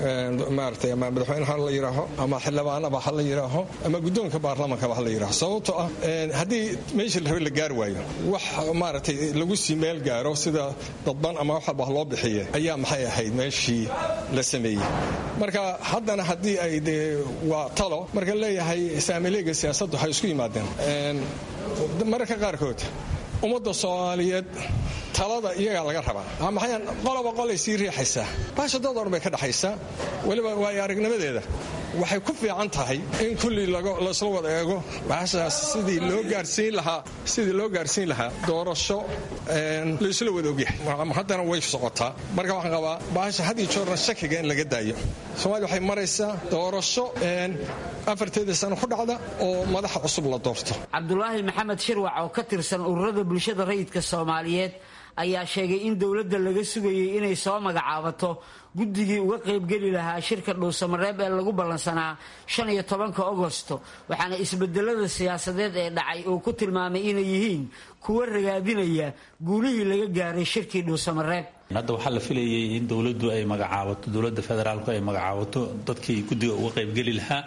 maarata ama madaxweyneha la yidhaaho ama xildhibaanaba ha la yidhaaho ama guddoonka baarlamankaba ha la yidhaaho sababtoo ah haddii meeshii la rabe la gaari waayo wax maaragtay lagu sii meel gaaro sida dadban ama wax walba loo bixiye ayaa maxay ahayd meeshii la sameeyey marka haddana haddii ay dee waa talo marka leeyahay saamileega siyaasaddu waxay isku yimaadeen mararka qaarkood ummadda soomaaliyeed talada iyagaa laga rabaa maxayan qoloba qolay sii riixaysaa baasha dad oran bay ka dhaxaysaa weliba waayo aragnimadeeda waxay ku fiican tahay in kulli laysla wada eego baashaas sidii loo gaarsiin lahaa sidii loo gaarsiin lahaa doorasho laysla wada ogyahay haddana way socotaa marka waxaan qabaa baasha had iyo joorna shakiga in laga daayo soomaaliya waxay maraysaa doorasho afarteeda sano ku dhacda oo madaxa cusub la doorto cabdulaahi maxamed shirwac oo ka tirsan ururada bulshada rayidka soomaaliyeed ayaa sheegay in dowladda laga sugayay inay soo magacaabato guddigii uga qaybgeli lahaa shirka dhuusamareeb ee lagu ballansanaa shan iyo tobanka agosto waxaana isbedelada siyaasadeed ee dhacay uu ku tilmaamay inay yihiin kuwa ragaadinaya guulihii laga gaaray shirkii dhuusamareeb hadda waxaa la filayay in dowladdu ay magacaabato dowladda federaalku ay magacaabato dadkii guddiga uga qaybgeli lahaa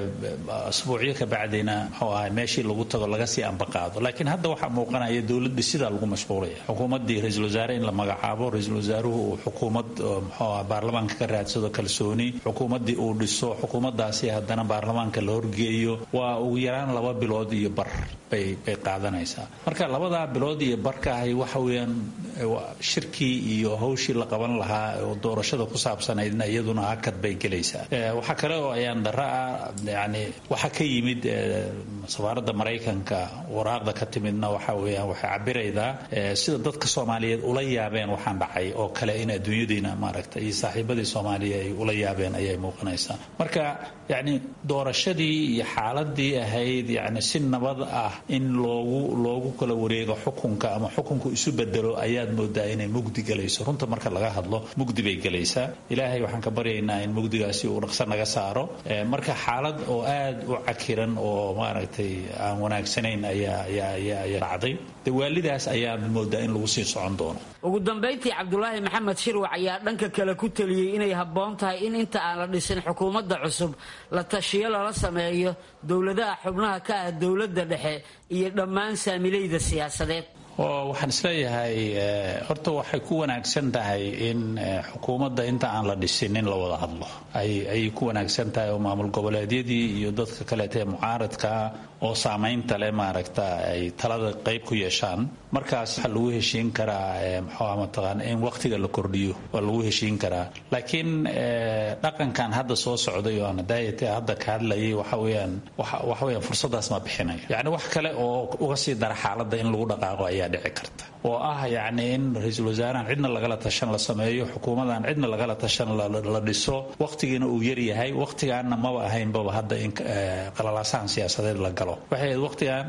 asbuucyo ka bacdina muxuu ahay meeshii lagu tago laga sii ambaqaado laakiin hadda waxaa muuqanaya dowladda sidaa lagu mashquulaya xukuumaddii ra-iisul wasaare in la magacaabo ra-iisul wasaaruhu uu xukuumad muxuu ah baarlamaanka ka raadsado kalsooni xukuumaddii uu dhiso xukuumaddaasi haddana baarlamaanka la horgeeyo waa ugu yaraan laba bilood iyo bar bay bay qaadanaysaa marka labadaa bilood iyo barka ahi waxa weeyaan shirkii iyo hawshii la qaban lahaa oo doorashada ku saabsanaydna iyaduna hakad bay gelaysaa waxaa kale oo ayaan dara ah yani waxaa ka yimid safaaradda maraykanka waraaqda ka timidna waxa weeyaan waxay cabiraydaa sida dadka soomaaliyeed ula yaabeen waxaan dhacay oo kale in adduunyadiina maaragta iyo saaxiibadii soomaaliya ay ula yaabeen ayay muuqanaysaa marka yani doorashadii iyo xaaladii ahayd yani si nabad ah in loogu loogu kala wareego xukunka ama xukunku isu bedelo ayaad moodaa inay mugdi galayso runta marka laga hadlo mugdi bay gelaysaa ilaahay waxaan ka baryaynaa in mugdigaasi uu dhaqso naga saaro marka xaalad oo aad u cakiran oo maaragtay aan wanaagsanayn ayaa ayaa ayaa ayaa dhacday de waalidaas ayaa moodaa in lagu sii socon doono ugu dambayntii cabdulaahi maxamed shirwac ayaa dhanka kale ku teliyey inay habboon tahay in inta aan la dhisin xukuumadda cusub la tashiyo lala sameeyo dowladaha xubnaha ka ah dowladda dhexe iyo dhammaan saamilayda siyaasadeed oo waxaan isleeyahay horta waxay ku wanaagsan tahay in xukuumadda inta aan la dhisin in la wada hadlo ayay ku wanaagsan tahay oo maamul goboleedyadii iyo dadka kaleeta ee mucaaradkaa oo saamaynta leh maaragta ay talada qayb ku yeeshaan markaas waxaa lagu heshiin karaa mxuua mataqaana in waqtiga la kordhiyo waa lagu heshiin karaa laakiin dhaqankan hadda soo socday oo aan daayate hadda ka hadlayay waxa weeyaan waxa weeyaan fursadaas ma bixinayo yacni wax kale oo uga sii dara xaaladda in lagu dhaqaaqo ayaa dhici karta oo ah yacni in ra-iisul wasaarahan cidna lagala tashan la sameeyo xukuumadan cidna lagala tashan la dhiso waqtigiina uu yaryahay waqtigaanna maba ahaynbaba hadda in qalalaasahan siyaasadeed la galo waxay ahayd waqtigan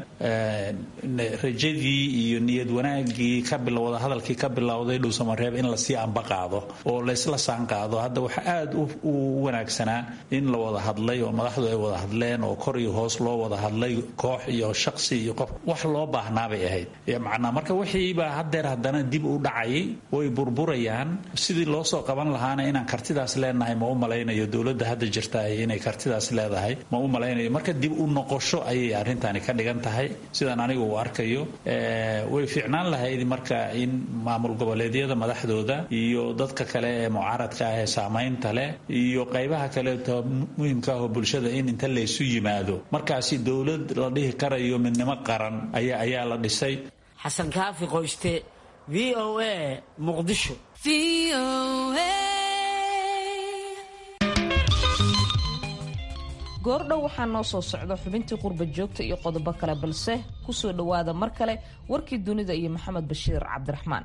rajadii iyo niyad wanaagii ka bilowda hadalkii ka bilowday dhuusamareeb in lasii ambaqaado oo laysla saanqaado hadda waxa aad u wanaagsanaa in la wada hadlay oo madaxdu ay wada hadleen oo kor iyo hoos loo wada hadlay koox iyo shaqsi iyo qof wax loo baahnaabay ahayd macnaa marka wixiiba baa haddeer haddana dib u dhacayay way burburayaan sidii loo soo qaban lahaana inaan kartidaas leenahay ma u malaynayo dowladda hadda jirta inay kartidaas leedahay ma u malaynayo marka dib u noqosho ayay arrintani ka dhigan tahay sidaan anigu u arkayo way fiicnaan lahayd marka in maamul goboleedyada madaxdooda iyo dadka kale ee mucaaradka ah ee saamaynta leh iyo qaybaha kaleeto muhimka ah oo bulshada in inta laysu yimaado markaasi dowlad la dhihi karayo midnimo qaran ayaa ayaa la dhisay xasan kaafi qoyste v o a muqdisho goordhow waxaa noo soo socda xubintii qurba joogta iyo qodobo kale balse kusoo dhowaada mar kale warkii dunida iyo maxamed bashiir cabdiraxmaan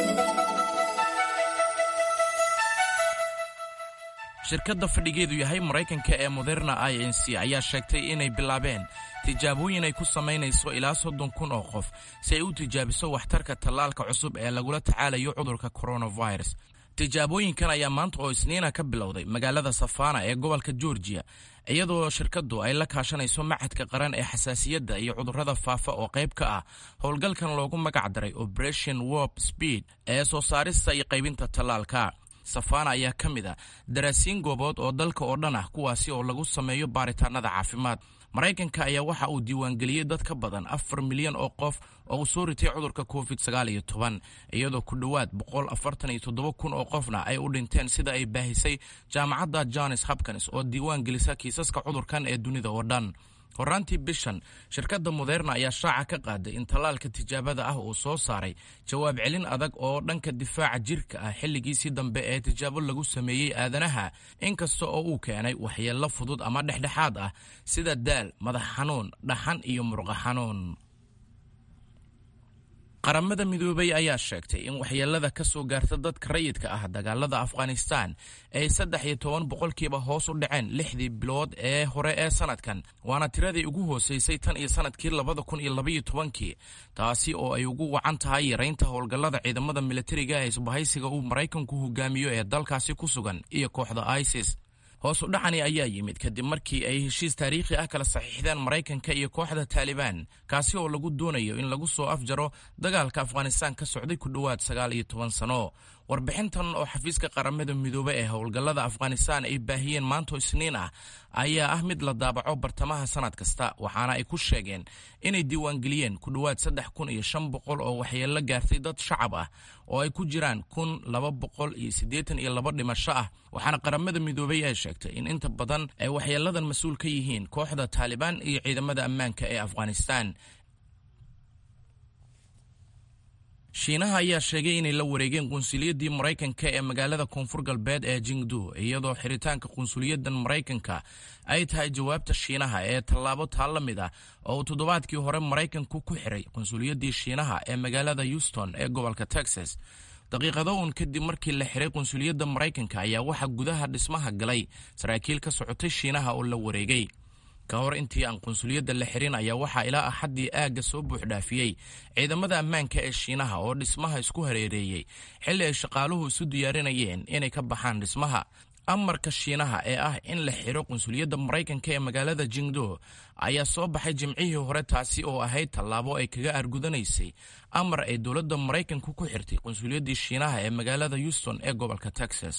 shirkadda fadhigeedu yahay maraykanka ee moderna i n c ayaa sheegtay inay bilaabeen tijaabooyin ay ku samaynayso ilaa soddon kun oo qof si ay u tijaabiso waxtarka tallaalka cusub ee lagula tacaalayo cudurka coronavirus tijaabooyinkan ayaa maanta oo isniina ka bilowday magaalada safana ee gobolka georgiya iyadoo shirkaddu ay la kaashanayso machadka qaran ee xasaasiyadda iyo cudurrada faafa oo qayb ka ah howlgalkan loogu magac daray operation warp speed ee soo saarista iyo qaybinta tallaalka safana ayaa ka mid a daraasiin goobood oo dalka oo dhan ah kuwaasi oo lagu sameeyo baaritaanada caafimaad maraykanka ayaa waxa uu diiwaangeliyey dad ka badan afar milyan oo qof oo uu soo ritay cudurka covid sagaal iyo toban iyadoo ku dhowaad boqol afartan iyo toddoba kun oo qofna ay u dhinteen sida ay baahisay jaamacadda jones hopkins oo diiwaan gelisa kiisaska cudurkan ee dunida oo dhan horaantii bishan shirkadda moderna ayaa shaaca ka qaaday in tallaalka tijaabada ah uu soo saaray jawaab celin adag oo dhanka difaaca jirka ah xilligiisii dambe ee tijaabo lagu sameeyey aadanaha inkasta oo uu keenay waxyeello fudud ama dhexdhexaad ah sida daal madax xanuun dhaxan iyo murqa xanuun qaramada midoobay ayaa sheegtay in waxyeelada ka soo gaarta dadka rayidka ah dagaalada afghanistan ay saddex iyo toban boqolkiiba hoos u dhaceen lixdii bilood ee hore ee sanadkan waana tiradii ugu hooseysay tan iyo sanadkii labada kun iyo labaiyo tobankii taasi oo ay ugu wacan tahay yaraynta howlgallada ciidamada militariga ee isbahaysiga uu maraykanku hogaamiyo ee dalkaasi ku sugan iyo kooxda isis hoos u dhacani ayaa yimid kadib markii ay heshiis taariikhi ah kala saxiixdeen maraykanka iyo kooxda taalibaan kaasi oo lagu doonayo in lagu soo afjaro dagaalka afghanistan ka socday ku dhowaad sagaal iyo toban sano warbixintan oo xafiiska qaramada midoobe ee howlgallada afghanistan ay baahiyeen maanto isniin ah ayaa ah mid la daabaco bartamaha sanad kasta waxaana ay ku sheegeen inay diiwaangeliyeen ku dhowaad saddex kun iyo shan boqol oo waxyeello gaartay dad shacab ah oo ay ku jiraan kun laba boqol iyo siddeetan iyo laba dhimasho ah waxaana qaramada midoobey ay sheegtay in inta badan ay waxyeelladan mas-uul ka yihiin kooxda taalibaan iyo ciidamada ammaanka ee afghanistan shiinaha ayaa sheegay inay la wareegeen qunsuliyaddii maraykanka ee magaalada koonfur galbeed ee jingdu iyadoo xiritaanka qunsuliyaddan maraykanka ay tahay jawaabta shiinaha ee tallaabo taa la mid ah oo uu toddobaadkii hore maraykanku ku xiray qunsuliyaddii shiinaha ee magaalada houston ee gobolka texas daqiiqado uun kadib markii la xiray qunsuliyadda maraykanka ayaa waxaa gudaha dhismaha galay saraakiil ka socotay shiinaha oo la wareegay ka hor intii aan qunsuliyadda la xirin ayaa waxaa ilaa axaddii aagga soo buuxdhaafiyey ciidamada ammaanka ee shiinaha oo dhismaha isku hareereeyey xilli ay shaqaaluhu isu diyaarinayeen inay ka baxaan dhismaha amarka shiinaha ee ah in la xiro qunsuliyadda maraykanka ee magaalada jingdo ayaa soo baxay jimcihii hore taasi oo ahayd tallaabo ay kaga argudanaysay amar ay dowladda maraykanku ku xirtay qunsuliyaddii shiinaha ee magaalada houston ee gobolka texas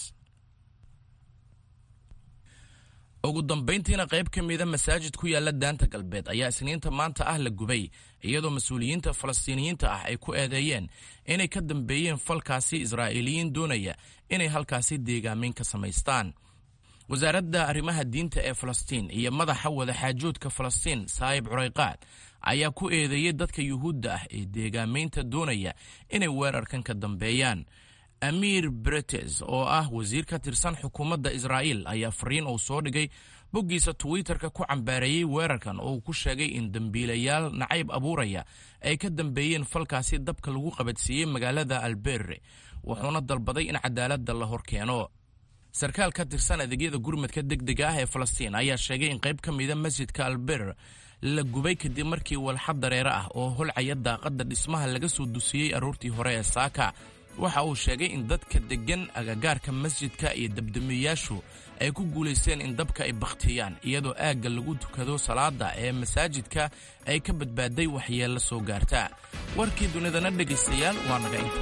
ugu dambayntiina qayb ka mida masaajid ku yaala daanta galbeed ayaa isniinta maanta ah la gubay iyadoo mas-uuliyiinta falastiiniyiinta ah ay ku eedeeyeen inay ka dambeeyeen falkaasi israa'iiliyiin doonaya inay halkaasi deegaameyn ka samaystaan wasaaradda arrimaha diinta ee falastiin iyo madaxa wadaxaajoodka falastiin saayib curayqaad ayaa ku eedeeyey dadka yuhuudda ah ee deegaameynta doonaya inay weerarkan ka dambeeyaan amiir bretes oo ah wasiir ka tirsan xukuumadda israa'iil ayaa fariin uu soo dhigay boggiisa twitterka ku cambaareeyey weerarkan oo uu ku sheegay in dembiilayaal nacayb abuuraya ay ka dambeeyeen falkaasi dabka lagu qabadsiiyey magaalada alberre wuxuuna dalbaday in cadaaladda la hor keeno sarkaal ka tirsan adeegyada gurmadka degdega ah ee falastiin ayaa sheegay in qayb ka mida masjidka alber la gubay kadib markii walxad dareere ah oo holcaya daaqadda dhismaha laga soo dusiyey aroortii hore ee saaka waxa uu sheegay in dadka deggan agagaarka masjidka iyo dabdamiyayaashu ay ku guulaysteen in dabka ay bakhtiyaan iyadoo aagga lagu tukado salaada ee masaajidka ay ka badbaaday waxyeello soo gaarta warkii dunidana dhegaystayaal waa naga inta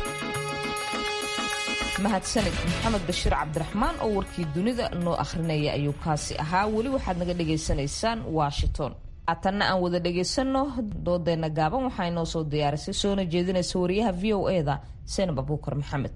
mahadsanid maxamed bashiir cabdiraxmaan oo warkii dunida noo akhrinaya ayuu kaasi ahaa weli waxaad naga dhagaysanaysaan washington haatanna aan wada dhagaysanno doodeenna gaaban waxaa inoo soo diyaarisay soona jeedinaysa wariyaha v o e da seenab abuukar maxamed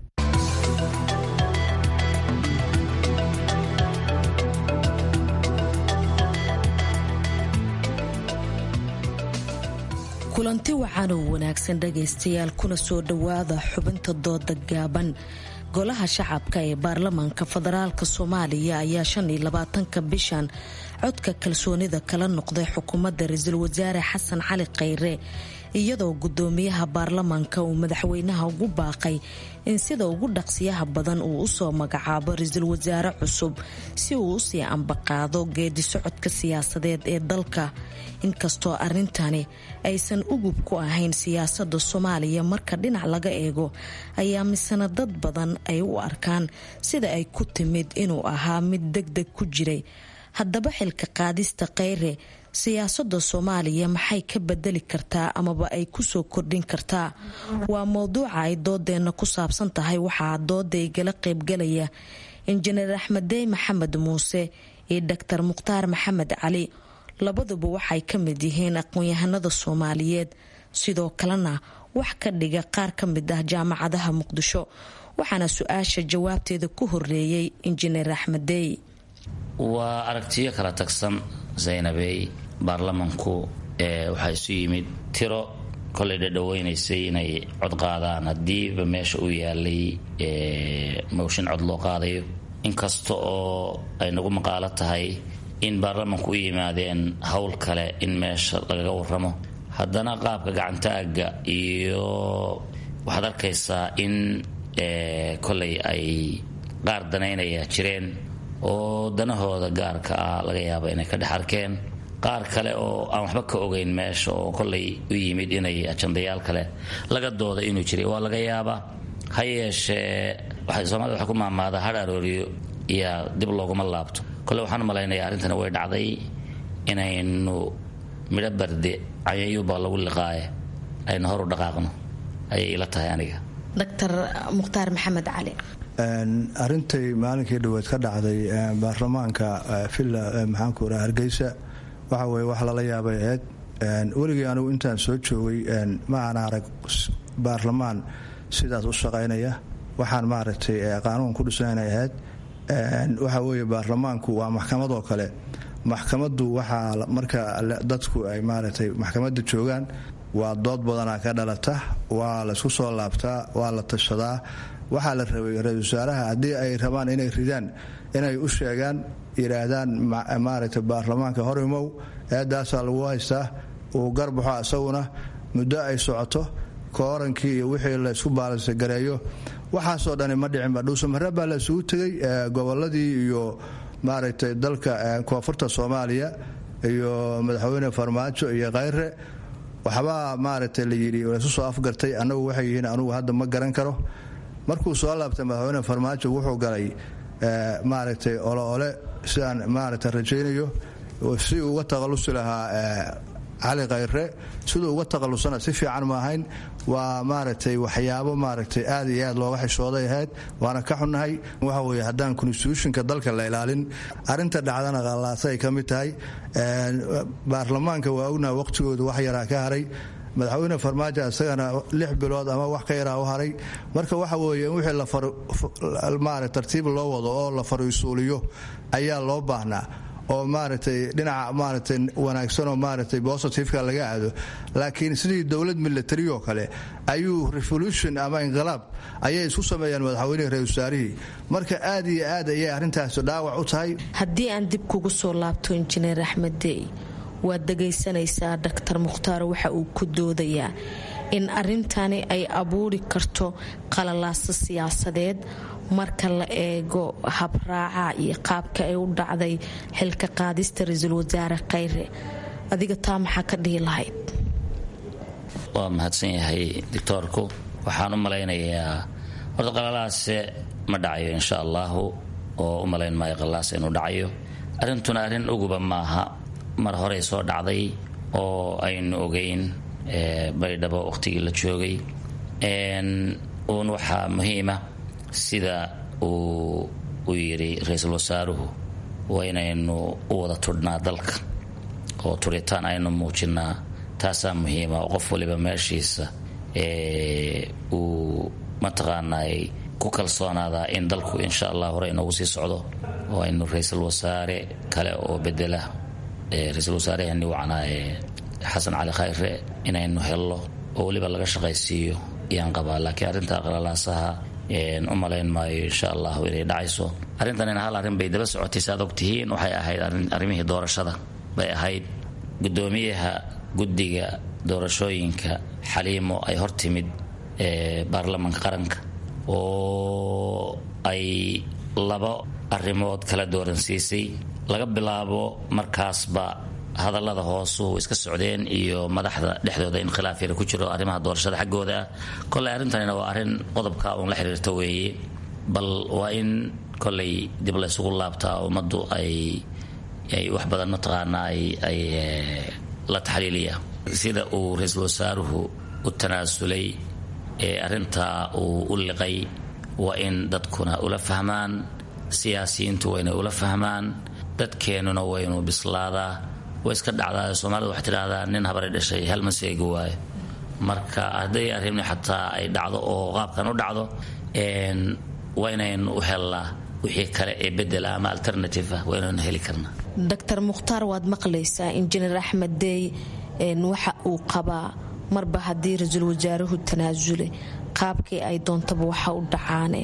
kulanti wacan oo wanaagsan dhagaystayaal kuna soo dhowaada xubinta dooda gaaban golaha shacabka ee baarlamaanka federaalk soomaaliya ayaa shan iyo labaatanka bishan codka kalsoonida kala noqday xukuumadda ra-iisul wasaare xasan cali khayre iyadoo gudoomiyaha baarlamaanka uu madaxweynaha ugu baaqay in sida ugu dhaqsiyaha badan uu usoo magacaabo ra-iisul wasaare cusub si uu usii ambaqaado geedi socodka siyaasadeed ee dalka inkastoo arrintani aysan ugub ku ahayn siyaasada soomaaliya marka dhinac laga eego ayaa misena dad badan ay u arkaan sida ay ku timid inuu ahaa mid deg deg ku jiray haddaba xilka qaadista kheyre siyaasada soomaaliya maxay ka bedeli kartaa amaba ay kusoo kordhin kartaa waa mowduuca ay doodeenna ku saabsan tahay waxaa dooda igala qeybgalaya injineer axmeddey maxamed muuse iyo doctor mukhtaar maxamed cali labaduba waxay ka mid yihiin aqoon-yahanada soomaaliyeed sidoo kalena wax ka dhiga qaar ka mid ah jaamacadaha muqdisho waxaana su-aasha jawaabteeda ku horeeyey injineer axmeddey waa aragtiyo kala tagsan zaynabey baarlamanku waxaa isu yimid tiro kolay dhadhaweynaysay inay cod qaadaan haddiiba meesha uu yaalay mowshin cod loo qaadayo inkasta oo ay nagu maqaalo tahay in baarlamanku u yimaadeen howl kale in meesha lagaga waramo haddana qaabka gacantaaga iyo waxaad arkaysaa in kolay ay qaar danaynaya jireen oo danahooda gaarka ah laga yaaba inay ka dhex arkeen qaar kale oo aan waxba ka ogeyn meesha oo kolay u yimid inay ajandayaal kale laga dooda inuu jiray waa laga yaabaa ha yeeshee soomaalida waxay ku maamaadaa hadh arooriyo iyaa dib looguma laabto kole waxaan malaynayaa arrintani way dhacday inaynu midho barde cayayuubaa lagu liqaaye aynu horu dhaqaaqno ayay ila tahay aniga doctor mukhtaar maxamed cali arintay maalinkii dhaweed ka dhacday baarlamaanka villa maxaanku raa hargeysa waxa weye wax lala yaabay aheyd weligii anugu intaan soo joogay ma aan arag baarlamaan sidaas u shaqaynaya waxaan maaragtay qaanuun ku dhisanay ahayd waxa weeye baarlamaanku waa maxkamad oo kale maxkamaddu waxaa marka dadku ay maaragtay maxkamadda joogaan waa dood badanaa ka dhalata waa laysku soo laabtaa waa la tashadaa waxaa la rabay ra-isul wasaaraha haddii ay rabaan inay ridaan inay u sheegaan yidhaahdaan maaragtay baarlamaanka horimow eedaasaa lagu haystaa uu garbaxo isaguna muddo ay socoto koorankii iyo wixii laysku baalansegareeyo waxaasoo dhani ma dhicinba dhuusamare baa la isugu tegey goboladii iyo maaragtay dalka koonfurta soomaaliya iyo madaxweyne farmaajo iyo khayre waxbaa maaragtay la yidhi laysu soo afgartay annagu waxay yihiin anugu hadda ma garan karo markuu soo laabtay madaxweyne farmaajo wuxuu galay maaragtay ole ole sidaan maaragtay rajaynayo si uga taqalusi lahaa cali khayre siduu uga taqalusana si fiican ma ahayn waa maaragtay waxyaabo maaragtay aad iyo aad looga xishooday ahayd waana ka xunnahay waxa weye haddaan constitutionka dalka la ilaalin arrinta dhacdana qallaasa ay ka mid tahay baarlamaanka waa ognaha waqtigooda wax yaraa ka haray madaxweyne farmaajo isagana lix bilood ama wax ka yaraa u haray marka waxa weeye in wixii maara tartiib loo wado oo la fariisuuliyo ayaa loo baahnaa oo maaragtay dhinaca maaragtay wanaagsanoo maaragtay bositifeka laga aado laakiin sidii dowlad military oo kale ayuu revolution ama inqilaab ayay isku sameeyaan madaxweynihii ra-isul wasaarihii marka aad iyo aad ayay arrintaasi dhaawac u tahay haddii aan dib kugu soo laabto injineer axmed dey waad dhagaysanaysaa doctor mukhtaar waxa uu ku doodayaa in arrintani ay abuuri karto qalalaaso siyaasadeed marka la eego habraaca iyo qaabka ay u dhacday xilka qaadista ra-iisul wasaare khayre adiga taa maxaa ka dhihi lahayd waa mahadsan yahay doctoorku waxaan u malaynayaa horta qalalaase ma dhacayo insha allahu oo u malayn maayo qalaas inuu dhacayo arrintuna arrin uguba maaha mar horey soo dhacday oo aynu ogeyn baydhabo waqtigii la joogay uun waxaa muhiima sida uu u yidhi ra-iisul wasaaruhu waa inaynu u wada tudhnaa dalka oo turitaan aynu muujinaa taasaa muhiima oo qof waliba meeshiisa uu mataqaanay ku kalsoonaadaa in dalku insha allah hore inoogu sii socdo oo aynu ra-iisul wasaare kale oo bedela ra-iisul wasaarehani wacnaa xasan cali khayre inaynu hello oo weliba laga shaqaysiiyo ayaan qabaa laakiin arrinta qalalaasaha u malayn maayo insha allahu inay dhacayso arrintanina hal arrin bay daba socotay saaad ogtihiin waxay ahayd arrimihii doorashada bay ahayd gudoomiyaha guddiga doorashooyinka xaliimo ay hor timid baarlamanka qaranka oo ay laba arrimood kala dooransiisay laga bilaabo markaasba hadallada hoosuhu iska socdeen iyo madaxda dhexdooda in khilaaf yara ku jiro arrimaha doorashada xaggooda ah koley arrintanina waa arrin qodobka uun la xiriirta weeye bal waa in koley dib la ysugu laabtaa ummaddu ay ay wax badan mataqaanaa ay la taxliiliya sida uu ra-iisul wasaaruhu u tanaasulay ee arrintaa uu u liqay waa in dadkuna ula fahmaan siyaasiyiintu wayna ula fahmaan dadkeennuna waynu bislaadaa way iska dhacdaa soomaalida waxay tidhahdaa nin habari dhashay hal maseegi waayo marka hadday arrimni xataa ay dhacdo oo qaabkan u dhacdo waa inaynu u hellaa wixii kale ee bedela ama alternative ah waa inaynu heli karnaa doctor mukhtaar waad maqlaysaa injineer axmed deey waxa uu qabaa marba haddii ra-iisul wasaaruhu tanaasule qaabkii ay doontaba waxa u dhacaane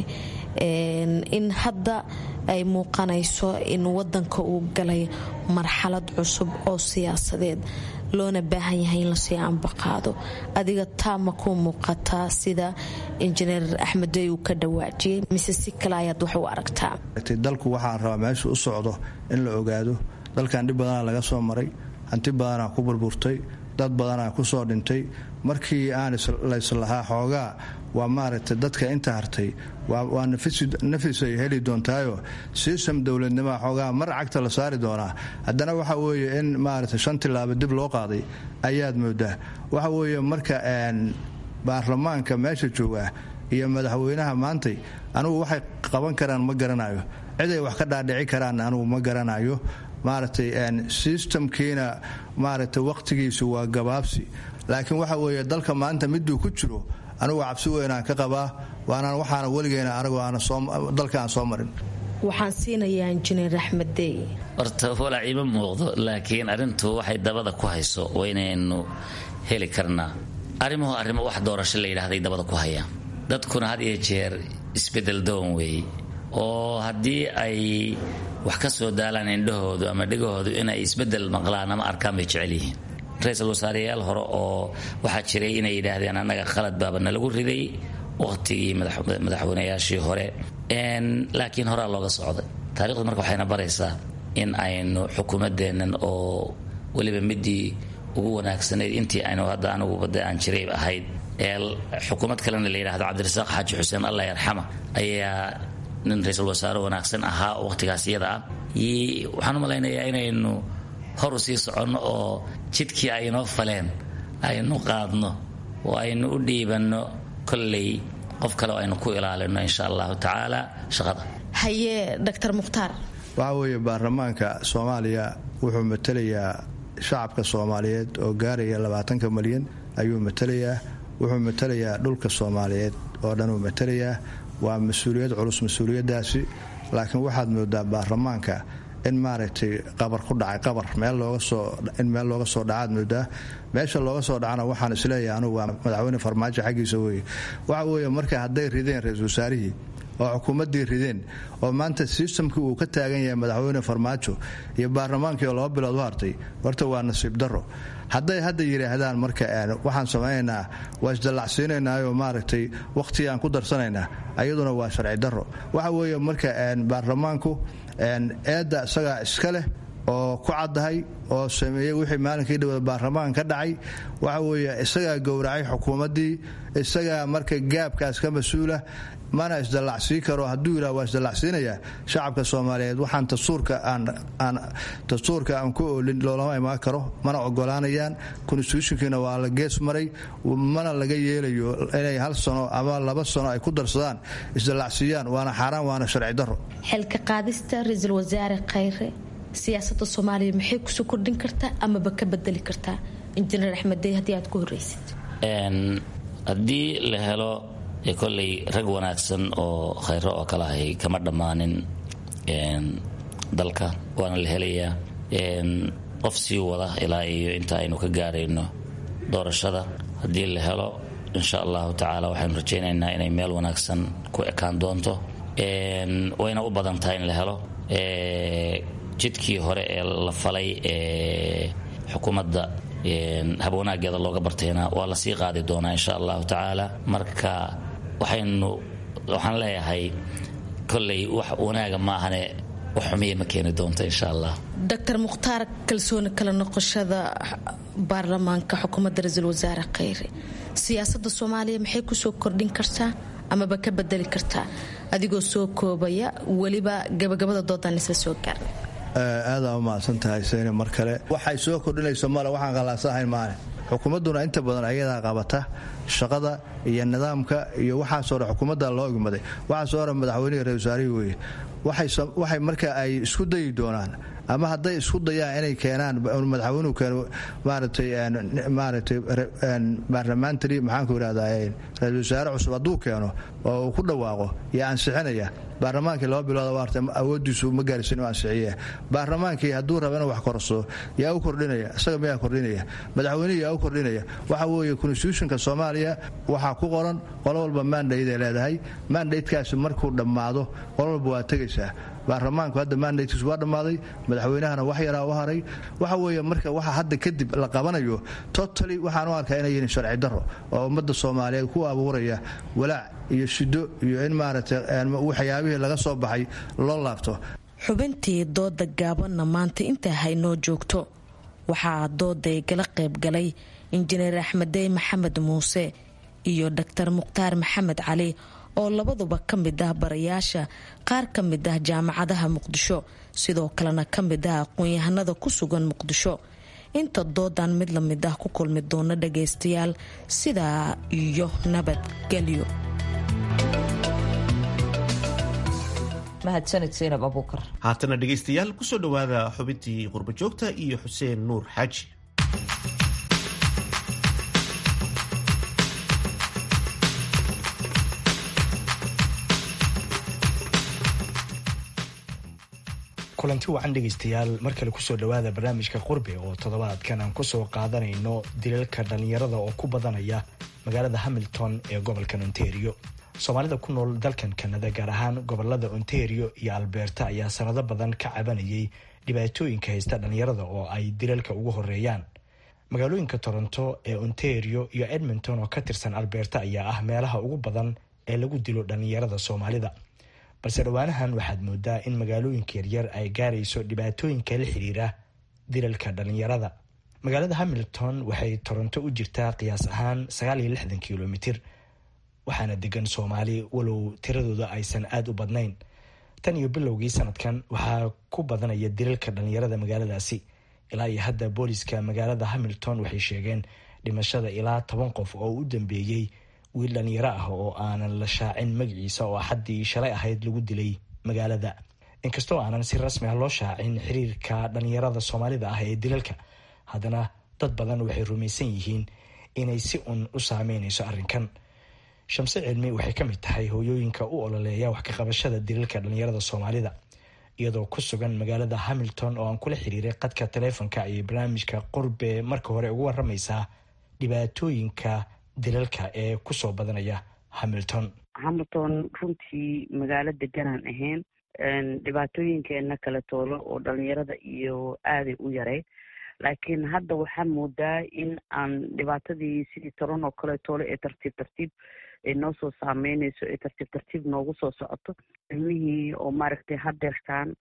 in hadda ay muuqanayso in wadanka uu galay marxalad cusub oo siyaasadeed loona baahan yahay in lasii ambaqaado adiga taa ma ku muuqataa sida injineer axmeddey uu ka dhawaajiyey mise si kale ayaad wax u aragtaa dalku waxaan rabaa meeshu u socdo in la ogaado dalkan dhib badanaa laga soo maray hanti badanaa ku burburtay dad badanaa ku soo dhintay markii aan layslahaa xoogaa waa maaragtay dadka inta hartay waa nafis ay heli doontaayo sistem dowladnimaa xoogaa mar cagta la saari doonaa haddana waxa weeye in maaragtay shan tilaabo dib loo qaaday ayaad moodaa waxa weeye marka baarlamaanka meesha jooga iyo madaxweynaha maantay anugu waxay qaban karaan ma garanayo ciday wax ka dhaadhici karaan anugu ma garanayo maaragtay sistamkiina maaragtay waqtigiisu waa gabaabsi laakiin waxa weeye dalka maanta miduu ku jiro anugu cabsi weynaan ka qabaa waanaan waxaana weligeena anagoo dalka aan soo marin waxaan siinayaa injineer axmed dey horta walaac ima muuqdo laakiin arrintu waxay dabada ku hayso waa inaynu heli karnaa arrimuhu arrimo wax doorasho la yidhahday dabada ku hayaan dadkuna had iyo jeer isbedel doon weeye oo haddii ay wax ka soo daalaan indhahoodu ama dhegahoodu inay isbedel maqlaan ama arkaan bay jecel yihiin ra-iisul wasaareyaal hore oo waxaa jiray inay yidhaahdeen annaga qalad baaba nalagu riday waqtigii madaxweynayaashii hore laakiin horaa looga socday taarikhdu marka waxayna baraysaa in aynu xukuumadeennan oo weliba midii ugu wanaagsanayd intii aynu hadda anigubade aan jiray ahayd ee xukuumad kalena la yidhahdo cabdirasaaq xaaji xuseen allah yarxama ayaa nin ra-iisul wasaare wanaagsan ahaa waqtigaas iyada ah waxaan u malaynayaa inaynu horu sii soconno oo jidkii ay inoo faleen aynu qaadno oo aynu u dhiibanno kolley qof kale oo aynu ku ilaalino insha allahu tacaala shaqada haye doctor mukhtaar waxaa weeye baarlamaanka soomaaliya wuxuu matelayaa shacabka soomaaliyeed oo gaaraya labaatanka malyan ayuu matelayaa wuxuu matelayaa dhulka soomaaliyeed oo dhan uu matelayaa waa mas-uuliyad culus mas-uuliyadaasi laakiin waxaad moodaa baarlamaanka in maaragtay qabar ku dhacay qabar in meel looga soo dhacaad moodaa meesha looga soo dhacana waxaan isleeyahay anugu waa madaxweyne farmaajo xaggiisa weye waxa weeye marka hadday rideen ra-iisul wasaarihii oo xukuumaddii rideen oo maanta sistamkii uu ka taagan yahay madaxweyne farmaajo iyo baarlamaankii oo laba bilood u hartay horta waa nasiib daro hadday hadda yidhaahdaan marka waxaan samaynaynaa waa isdallacsiinaynaayoo maaragtay wakhtigaan ku darsanaynaa ayaduna waa sharci daro waxa weeye marka baarlamaanku eedda isagaa iska leh oo ku caddahay oo sameeyey wixii maalinkii dhawada baarlamaan ka dhacay waxa weeye isagaa gowracay xukuumaddii isagaa marka gaabkaas ka mas-uula mana isdallacsiin karo hadduu yidhah waa isdallacsiinayaa shacabka soomaaliyeed waxaan dastuurka aan dastuurka aan ku oolin loolama imaan karo mana ogolaanayaan constitutionkiina waa la gees maray mana laga yeelayo inay hal sano ama laba sano ay ku darsadaan isdallacsiiyaan waana xaaraan waana sharci daro xilka qaadista ra-iisul wasaare khayre siyaasada soomaaliya maxay kusoo kordhin kartaa amaba ka bedeli kartaa injineer axmeddey haddii aad ku horreysid haddii la helo kolley rag wanaagsan oo khayro oo kale ahay kama dhammaanin dalka waana la helayaa qof sii wada ilaa iyo inta aynu ka gaarayno doorashada haddii la helo insha allahu tacaala waxaynu rajaynaynaa inay meel wanaagsan ku ekaan doonto wayna u badan tahay in la helo jidkii hore ee la falay ee xukuumadda habwanaageeda looga bartayna waa la sii qaadi doonaa insha allahu tacaala marka waxaynu waxaan leeyahay kolley wax wanaaga maahane wax xumiya ma keeni doonto insha allah doctor mukhtaar kalsooni kala noqoshada baarlamaanka xukuumadda ra-iisul wasaare khayre siyaasada soomaaliya maxay kusoo kordhin kartaa amaba ka bedeli kartaa adigoo soo koobaya weliba gabagabada doodaan isla soo gaarnay aadaa u mahadsan tahay sayne mar kale waxay soo kordhinayso male waxaan qallaasahayn maale xukuumadduna inta badan ayadaa qabata shaqada iyo nidaamka iyo waxaasoo dhan xukuumadda loo igmaday waxaasoo dhan madaxweynihi ra wasaarihii weeye waxay marka ay isku dayi doonaan ama hadday isku dayaan inay keenaan madaxweynuhu keeno maaratay maaratay baarlamentary maxaanku irahdaa ra-isul wasaare cusub hadduu keeno oo uu ku dhawaaqo yaa ansixinaya baarlamaankii laba bilooda waarta awoodiisu ma gaarsin inuu ansixiye baarlamaankii hadduu raba inuu wax korso yaa u kordhinaya isaga miyaa kordhinaya madaxweynihii yaa u kordhinaya waxa weeye constitutionka soomaaliya waxaa ku qoran qolo walba mandate leedahay mandatekaasi markuu dhammaado qolo walba waa tegaysaa baarlamaanku hadda mandatekiisu waa dhammaaday madaxweynahana wax yaraa u haray waxa weeye marka waxa hadda kadib la qabanayo totally waxaan u arkaa inay yihiin sharci daro oo ummadda soomaaliyeed ku abuuraya walaac iyo shido iyo in maaragtay waxyaabihii laga soo baxay loo laabto xubintii dooda gaabanna maanta intaa haynoo joogto waxaa dooday gala qaybgalay injineer axmedey maxamed muuse iyo doctor mukhtaar maxamed cali oo labaduba ka mid ah barayaasha qaar ka mid ah jaamacadaha muqdisho sidoo kalena ka mid ah aqoon-yahanada ku sugan muqdisho inta doodan mid la mid ah ku kulmi doona dhagaystayaal sidaa iyo nabadgelyo mahadsanid saynab abuukar haatana dhegaystayaal kusoo dhowaada xubintii qurbajoogta iyo xuseen nuur xaaji kulanti wacan dhegaystayaal mar kale kusoo dhowaada barnaamijka qurbe oo toddobaadkan aan kusoo qaadanayno dilalka dhallinyarada oo ku badanaya magaalada hamilton ee gobolkan ontario soomaalida ku nool dalkan kanada gaar ahaan gobolada ontario iyo alberta ayaa sanado badan ka cabanayay dhibaatooyinka haysta dhallinyarada oo ay dilalka ugu horeeyaan magaalooyinka toronto ee ontario iyo edmonton oo ka tirsan alberta ayaa ah meelaha ugu badan ee lagu dilo dhallinyarada soomaalida balse dhowaanahan waxaad moodaa in magaalooyinka yaryar ay gaarayso dhibaatooyinka la xiriira dilalka dhallinyarada magaalada hamilton waxay toronto u jirtaa qiyaas ahaan kilomitir waxaana degan soomaali walow tiradooda aysan aada u badnayn tan iyo bilowgii sanadkan waxaa ku badanaya dilalka dhallinyarada magaaladaasi ilaa iyo hadda booliska magaalada hamilton waxay sheegeen dhimashada ilaa toban qof oo u dambeeyey wiil dhalinyaro ah oo aanan la shaacin magaciisa oo axaddii shalay ahayd lagu dilay magaalada inkastoo aanan si rasmi ah loo shaacin xiriirka dhalinyarada soomaalida ah ee dilalka haddana dad badan waxay rumaysan yihiin inay si un u saameynayso arrinkan shamse cilmi waxay ka mid tahay hooyooyinka u ololeeya wax ka qabashada dilalka dhalinyarada soomaalida iyadoo ku sugan magaalada hamilton oo aan kula xiriiray qadka taleefonka ayay barnaamijka qurbe marka hore ugu waramaysaa dhibaatooyinka dilalka ee kusoo badanaya hamilton hamilton runtii magaalo deganaan ahayn dhibaatooyinkeena kale toolo oo dhalinyarada iyo aaday u yareyd laakiin hadda waxaa moodaa in aan dhibaatadii sidii toron oo kale toolo ee tartiib tartiib ay noo soo saameyneyso ee tartiib tartiib noogu soo socoto ilmihii oo maaragtay hadeertaan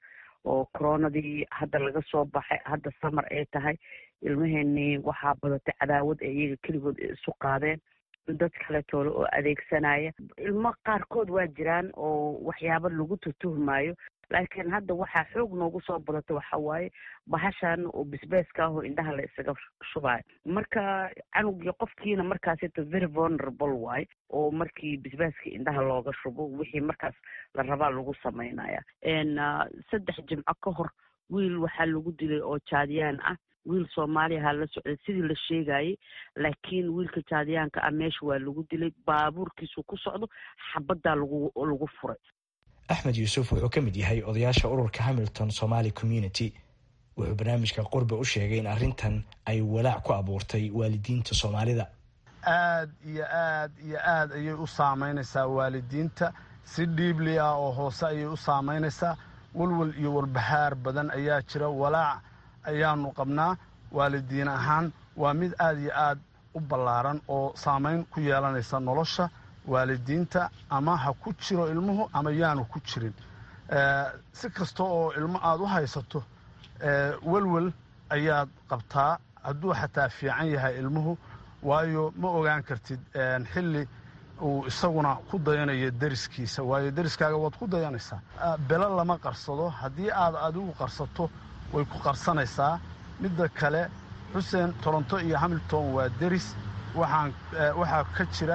oo coronadii hadda laga soo baxay hadda samar ay tahay ilmaheenii waxaa badatay cadaawad ee iyaga keligood isu qaadeen dad kale toole oo adeegsanaya ilmo qaarkood waa jiraan oo waxyaabo lagu tutuhmayo laakiin hadda waxaa xoog noogu soo badata waxa waaye bahashan oo bisbeeska ah oo indhaha la isaga shubayo marka canugii qofkiina markaasito very vulnerable waaye oo markii bisbaaska indhaha looga shubo wixii markaas la rabaa lagu samaynaya saddex jimco ka hor wiil waxaa lagu dilay oo jaadiyaan ah wiil soomaaliyaha la socday sidii la sheegayay laakiin wiilka jaadiyaanka ah meesha waa lagu dilay baabuurkiisu ku socdo xabaddaa lagu lagu furay axmed yuusuf wuxuu ka mid yahay odayaasha ururka hamilton somaali community wuxuu barnaamijka qurbe u sheegay in arrintan ay walaac ku abuurtay waalidiinta soomaalida aad iyo aad iyo aad ayay u saamaynaysaa waalidiinta si dhiibli ah oo hoose ayay u saamaynaysaa walwal iyo walbahaar badan ayaa jira walaac ayaanu qabnaa waalidiin ahaan waa mid aad iyo aad u ballaaran oo saamayn ku yeelanaysa nolosha waalidiinta ama ha ku jiro ilmuhu ama yaanu ku jirin si kasta oo ilmo aada u haysato welwel ayaad qabtaa hadduu xataa fiican yahay ilmuhu waayo ma ogaan kartid xilli uu isaguna ku dayanayo deriskiisa waayo deriskaaga waad ku dayanaysaa belo lama qarsado haddii aad adigu qarsato way ku qarsanaysaa midda kale xuseen toronto iyo hamilton waa deris waxaan waxaa ka jira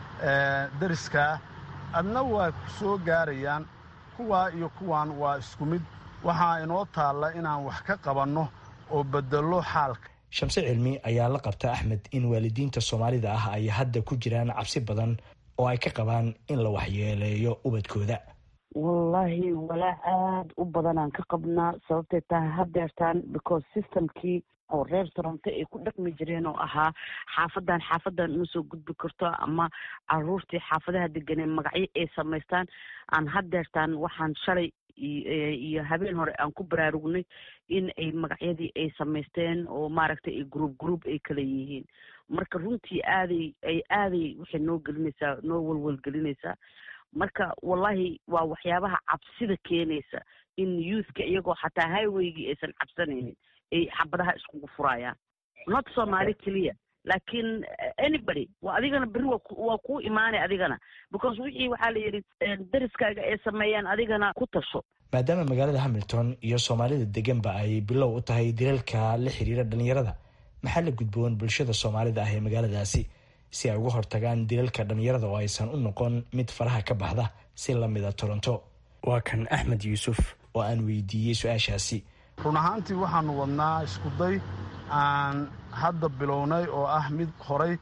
deriskaa adna waa ku soo gaarayaan kuwaa iyo kuwaan waa isku mid waxaa inoo taalla inaan wax ka qabanno oo bedelo xaalka shamse cilmi ayaa la qabta axmed in waalidiinta soomaalida ah ay hadda ku jiraan cabsi badan oo ay ka qabaan in la waxyeeleeyo ubadkooda wallaahi walaac aada u badanaan ka qabnaa sababtay tahay hadeertaan because systemkii oo reer toronto ay ku dhaqmi jireen oo ahaa xaafadan xaafadan uma soo gudbi karto ama caruurtii xaafadaha deganee magacyo ay samaystaan aan hadeertaan waxaan shalay iyo habeen hore aan ku baraarugnay in ay magacyadii ay samaysteen oo maaragtay ay group group ay kala yihiin marka runtii aaday ay aaday waxay noo gelinaysaa noo walwalgelinaysaa marka wallahi waa waxyaabaha cabsida keenaysa in youthka iyagoo xataa highwaygii aysan cabsanaynin ay xabadaha iskugu furayaan not soomaali keliya laakiin anybody waa adigana berri waa kuu imaanay adigana because wixii waxaa la yidhi deriskaaga ay sameeyaan adigana ku tasho maadaama magaalada hamilton iyo soomaalida deganba ay bilow u tahay dilalka la xiriira dhalinyarada maxaa la gudboon bulshada soomaalida ah ee magaaladaasi si ay uga hortagaan dilalka dhalinyarada oo aysan u noqon mid faraha ka baxda si lamida toronto waa kan axmed yuusuf oo aan weydiiyey su-aashaasi run ahaantii waxaanu wadnaa iskuday aan hadda bilownay oo ah mid horay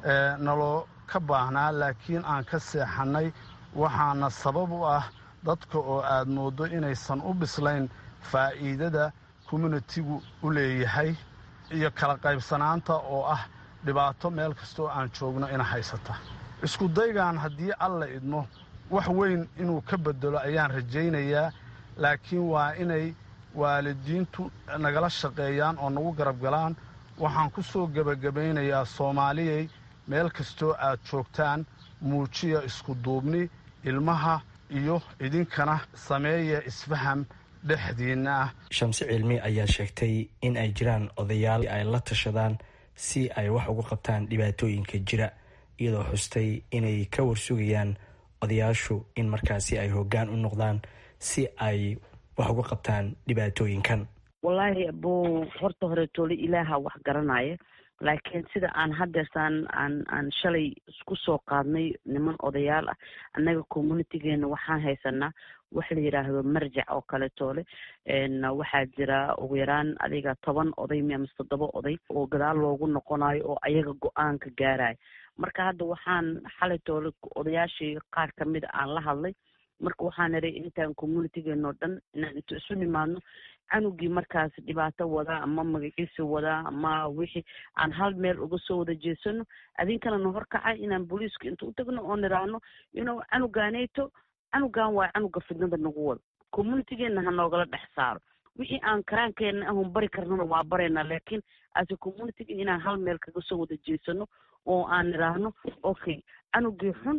naloo ka baahnaa laakiin aan ka seexannay waxaana sabab u ah dadka oo aad mooddo inaysan u bislayn faa'iidada communitigu u leeyahay iyo kala qaybsanaanta oo ah dhibaato meel kastoo aan joogno ina haysata iskudaygan haddii alla idmo wax weyn inuu ka bedelo ayaan rajaynayaa laakiin waa inay waalidiintu nagala shaqeeyaan oo nagu garab galaan waxaan ku soo gebagabaynayaa soomaaliyay meel kastoo aad joogtaan muujiya isku duubni ilmaha iyo idinkana sameeya isfaham dhexdiinna ah shamse cilmi ayaa sheegtay in ay jiraan odayaal ay la tashadaan si ay wax uga qabtaan dhibaatooyinka jira iyadoo xustay inay ka warsugayaan odayaashu in markaasi ay hoggaan u noqdaan si ay wax uga qabtaan dhibaatooyinkan wallaahi abuu horta hore toole ilaaha wax garanaya laakiin sida aan hadeertaan aan aan shalay isku soo qaadnay niman odayaal ah annaga communitygeena waxaan haysanaa wax la yidhaahdo marjac oo kale toole waxaa jira ugu yaraan adiga toban oday mi amase toddoba oday oo gadaal loogu noqonayo oo ayaga go-aanka gaarayo marka hadda waxaan xalay toole odayaashii qaar kamida aan la hadlay marka waxaan iray intaan communitygeena oo dhan inaan inta isu nimaadno canugii markaas dhibaato wadaa ama magaciisa wadaa ama wixii aan hal meel uga soo wada jeesano adinkana na horkacay inaan booliiska inta u tagno oo niraahno inuu canugaaneyto canugan waa canuga fidnada nagu wada communitygeena ha noogala dhex saaro wixii aan karaankeena ahun bari karnana waa barayna laakiin ase communityga inaan hal meel kaga soo wada jeesano oo aan niraahno okay canugii xun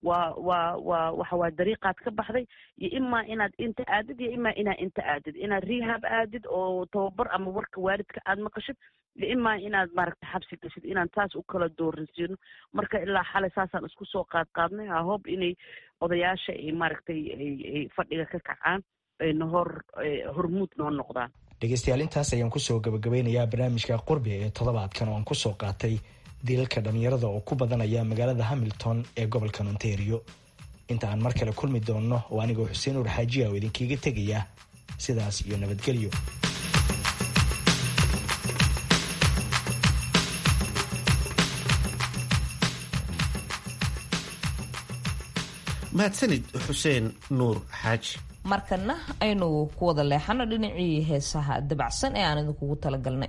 waa waa waa waxa waa dariiqaad ka baxday iyo imaa inaad inta aadid iyo imaa inaad inta aadid inaad rehab aadid oo tababar ama warka waalidka aad maqashid iyo imaa inaad maaragtay xabsi gashid inaan taas u kala dooransiino marka ilaa xalay saasaan isku soo qaad qaadnay ahob inay odayaasha ay maaragtay ay fadhiga ka kacaan ayna hor hormuud noo noqdaan dhegeystayaal intaas ayaan kusoo gabagabeynayaa barnaamijka qurbi ee toddobaadkan oo aan kusoo qaatay dilalka dhallinyarada oo ku badanaya magaalada hamilton ee gobolka ontario inta aan mar kale kulmi doonno oo anigoo xuseen uur xaajiya oo idinkiiga tegaya sidaas iyo nabadgelyo mahadsanid xuseen nuur xaaji markana aynu ku wada leexano dhinacii heesaha dabacsan ee aan idinkugu talagalnay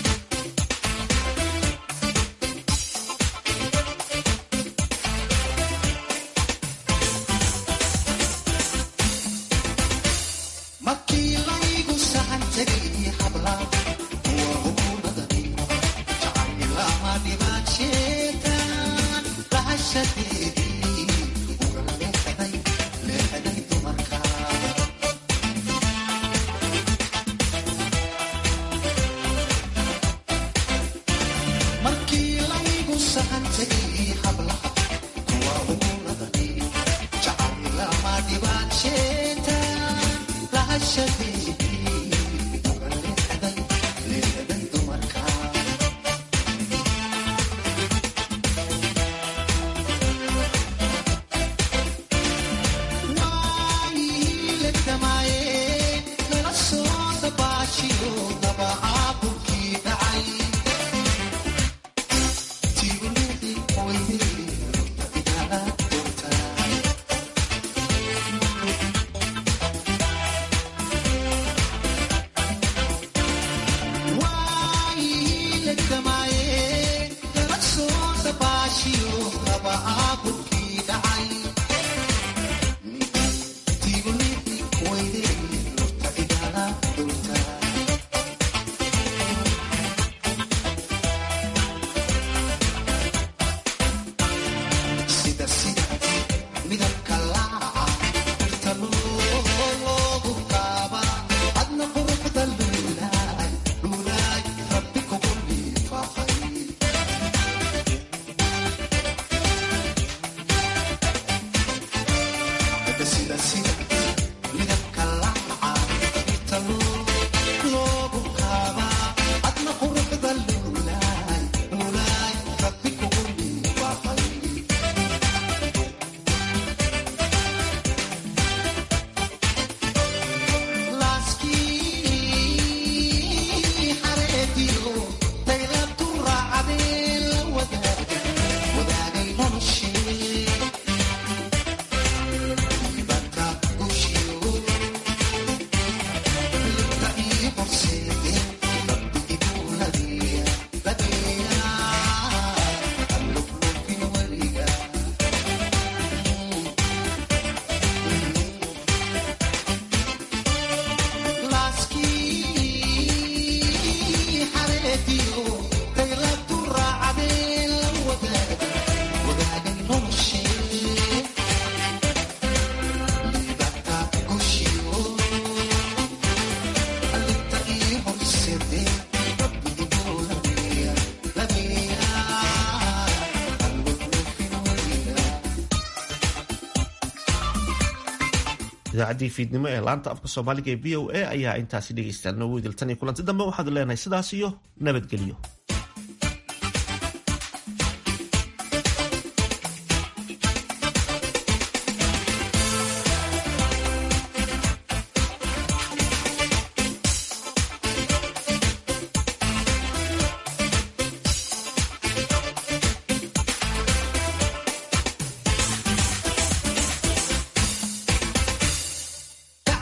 idaacaddii fiidnimo ee laanta afka soomaaliga ee v o a ayaa intaasi dhegeystaan noogu idiltan iyo kulanti dambe waxaad leenahay sidaas iyo nabadgelyo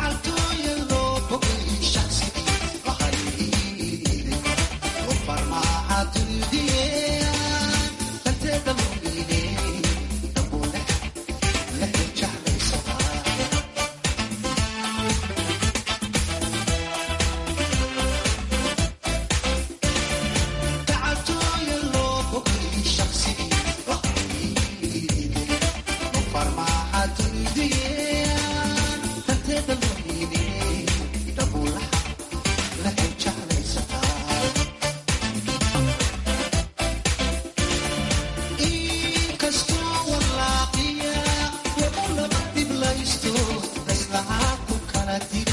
Farmar Latina.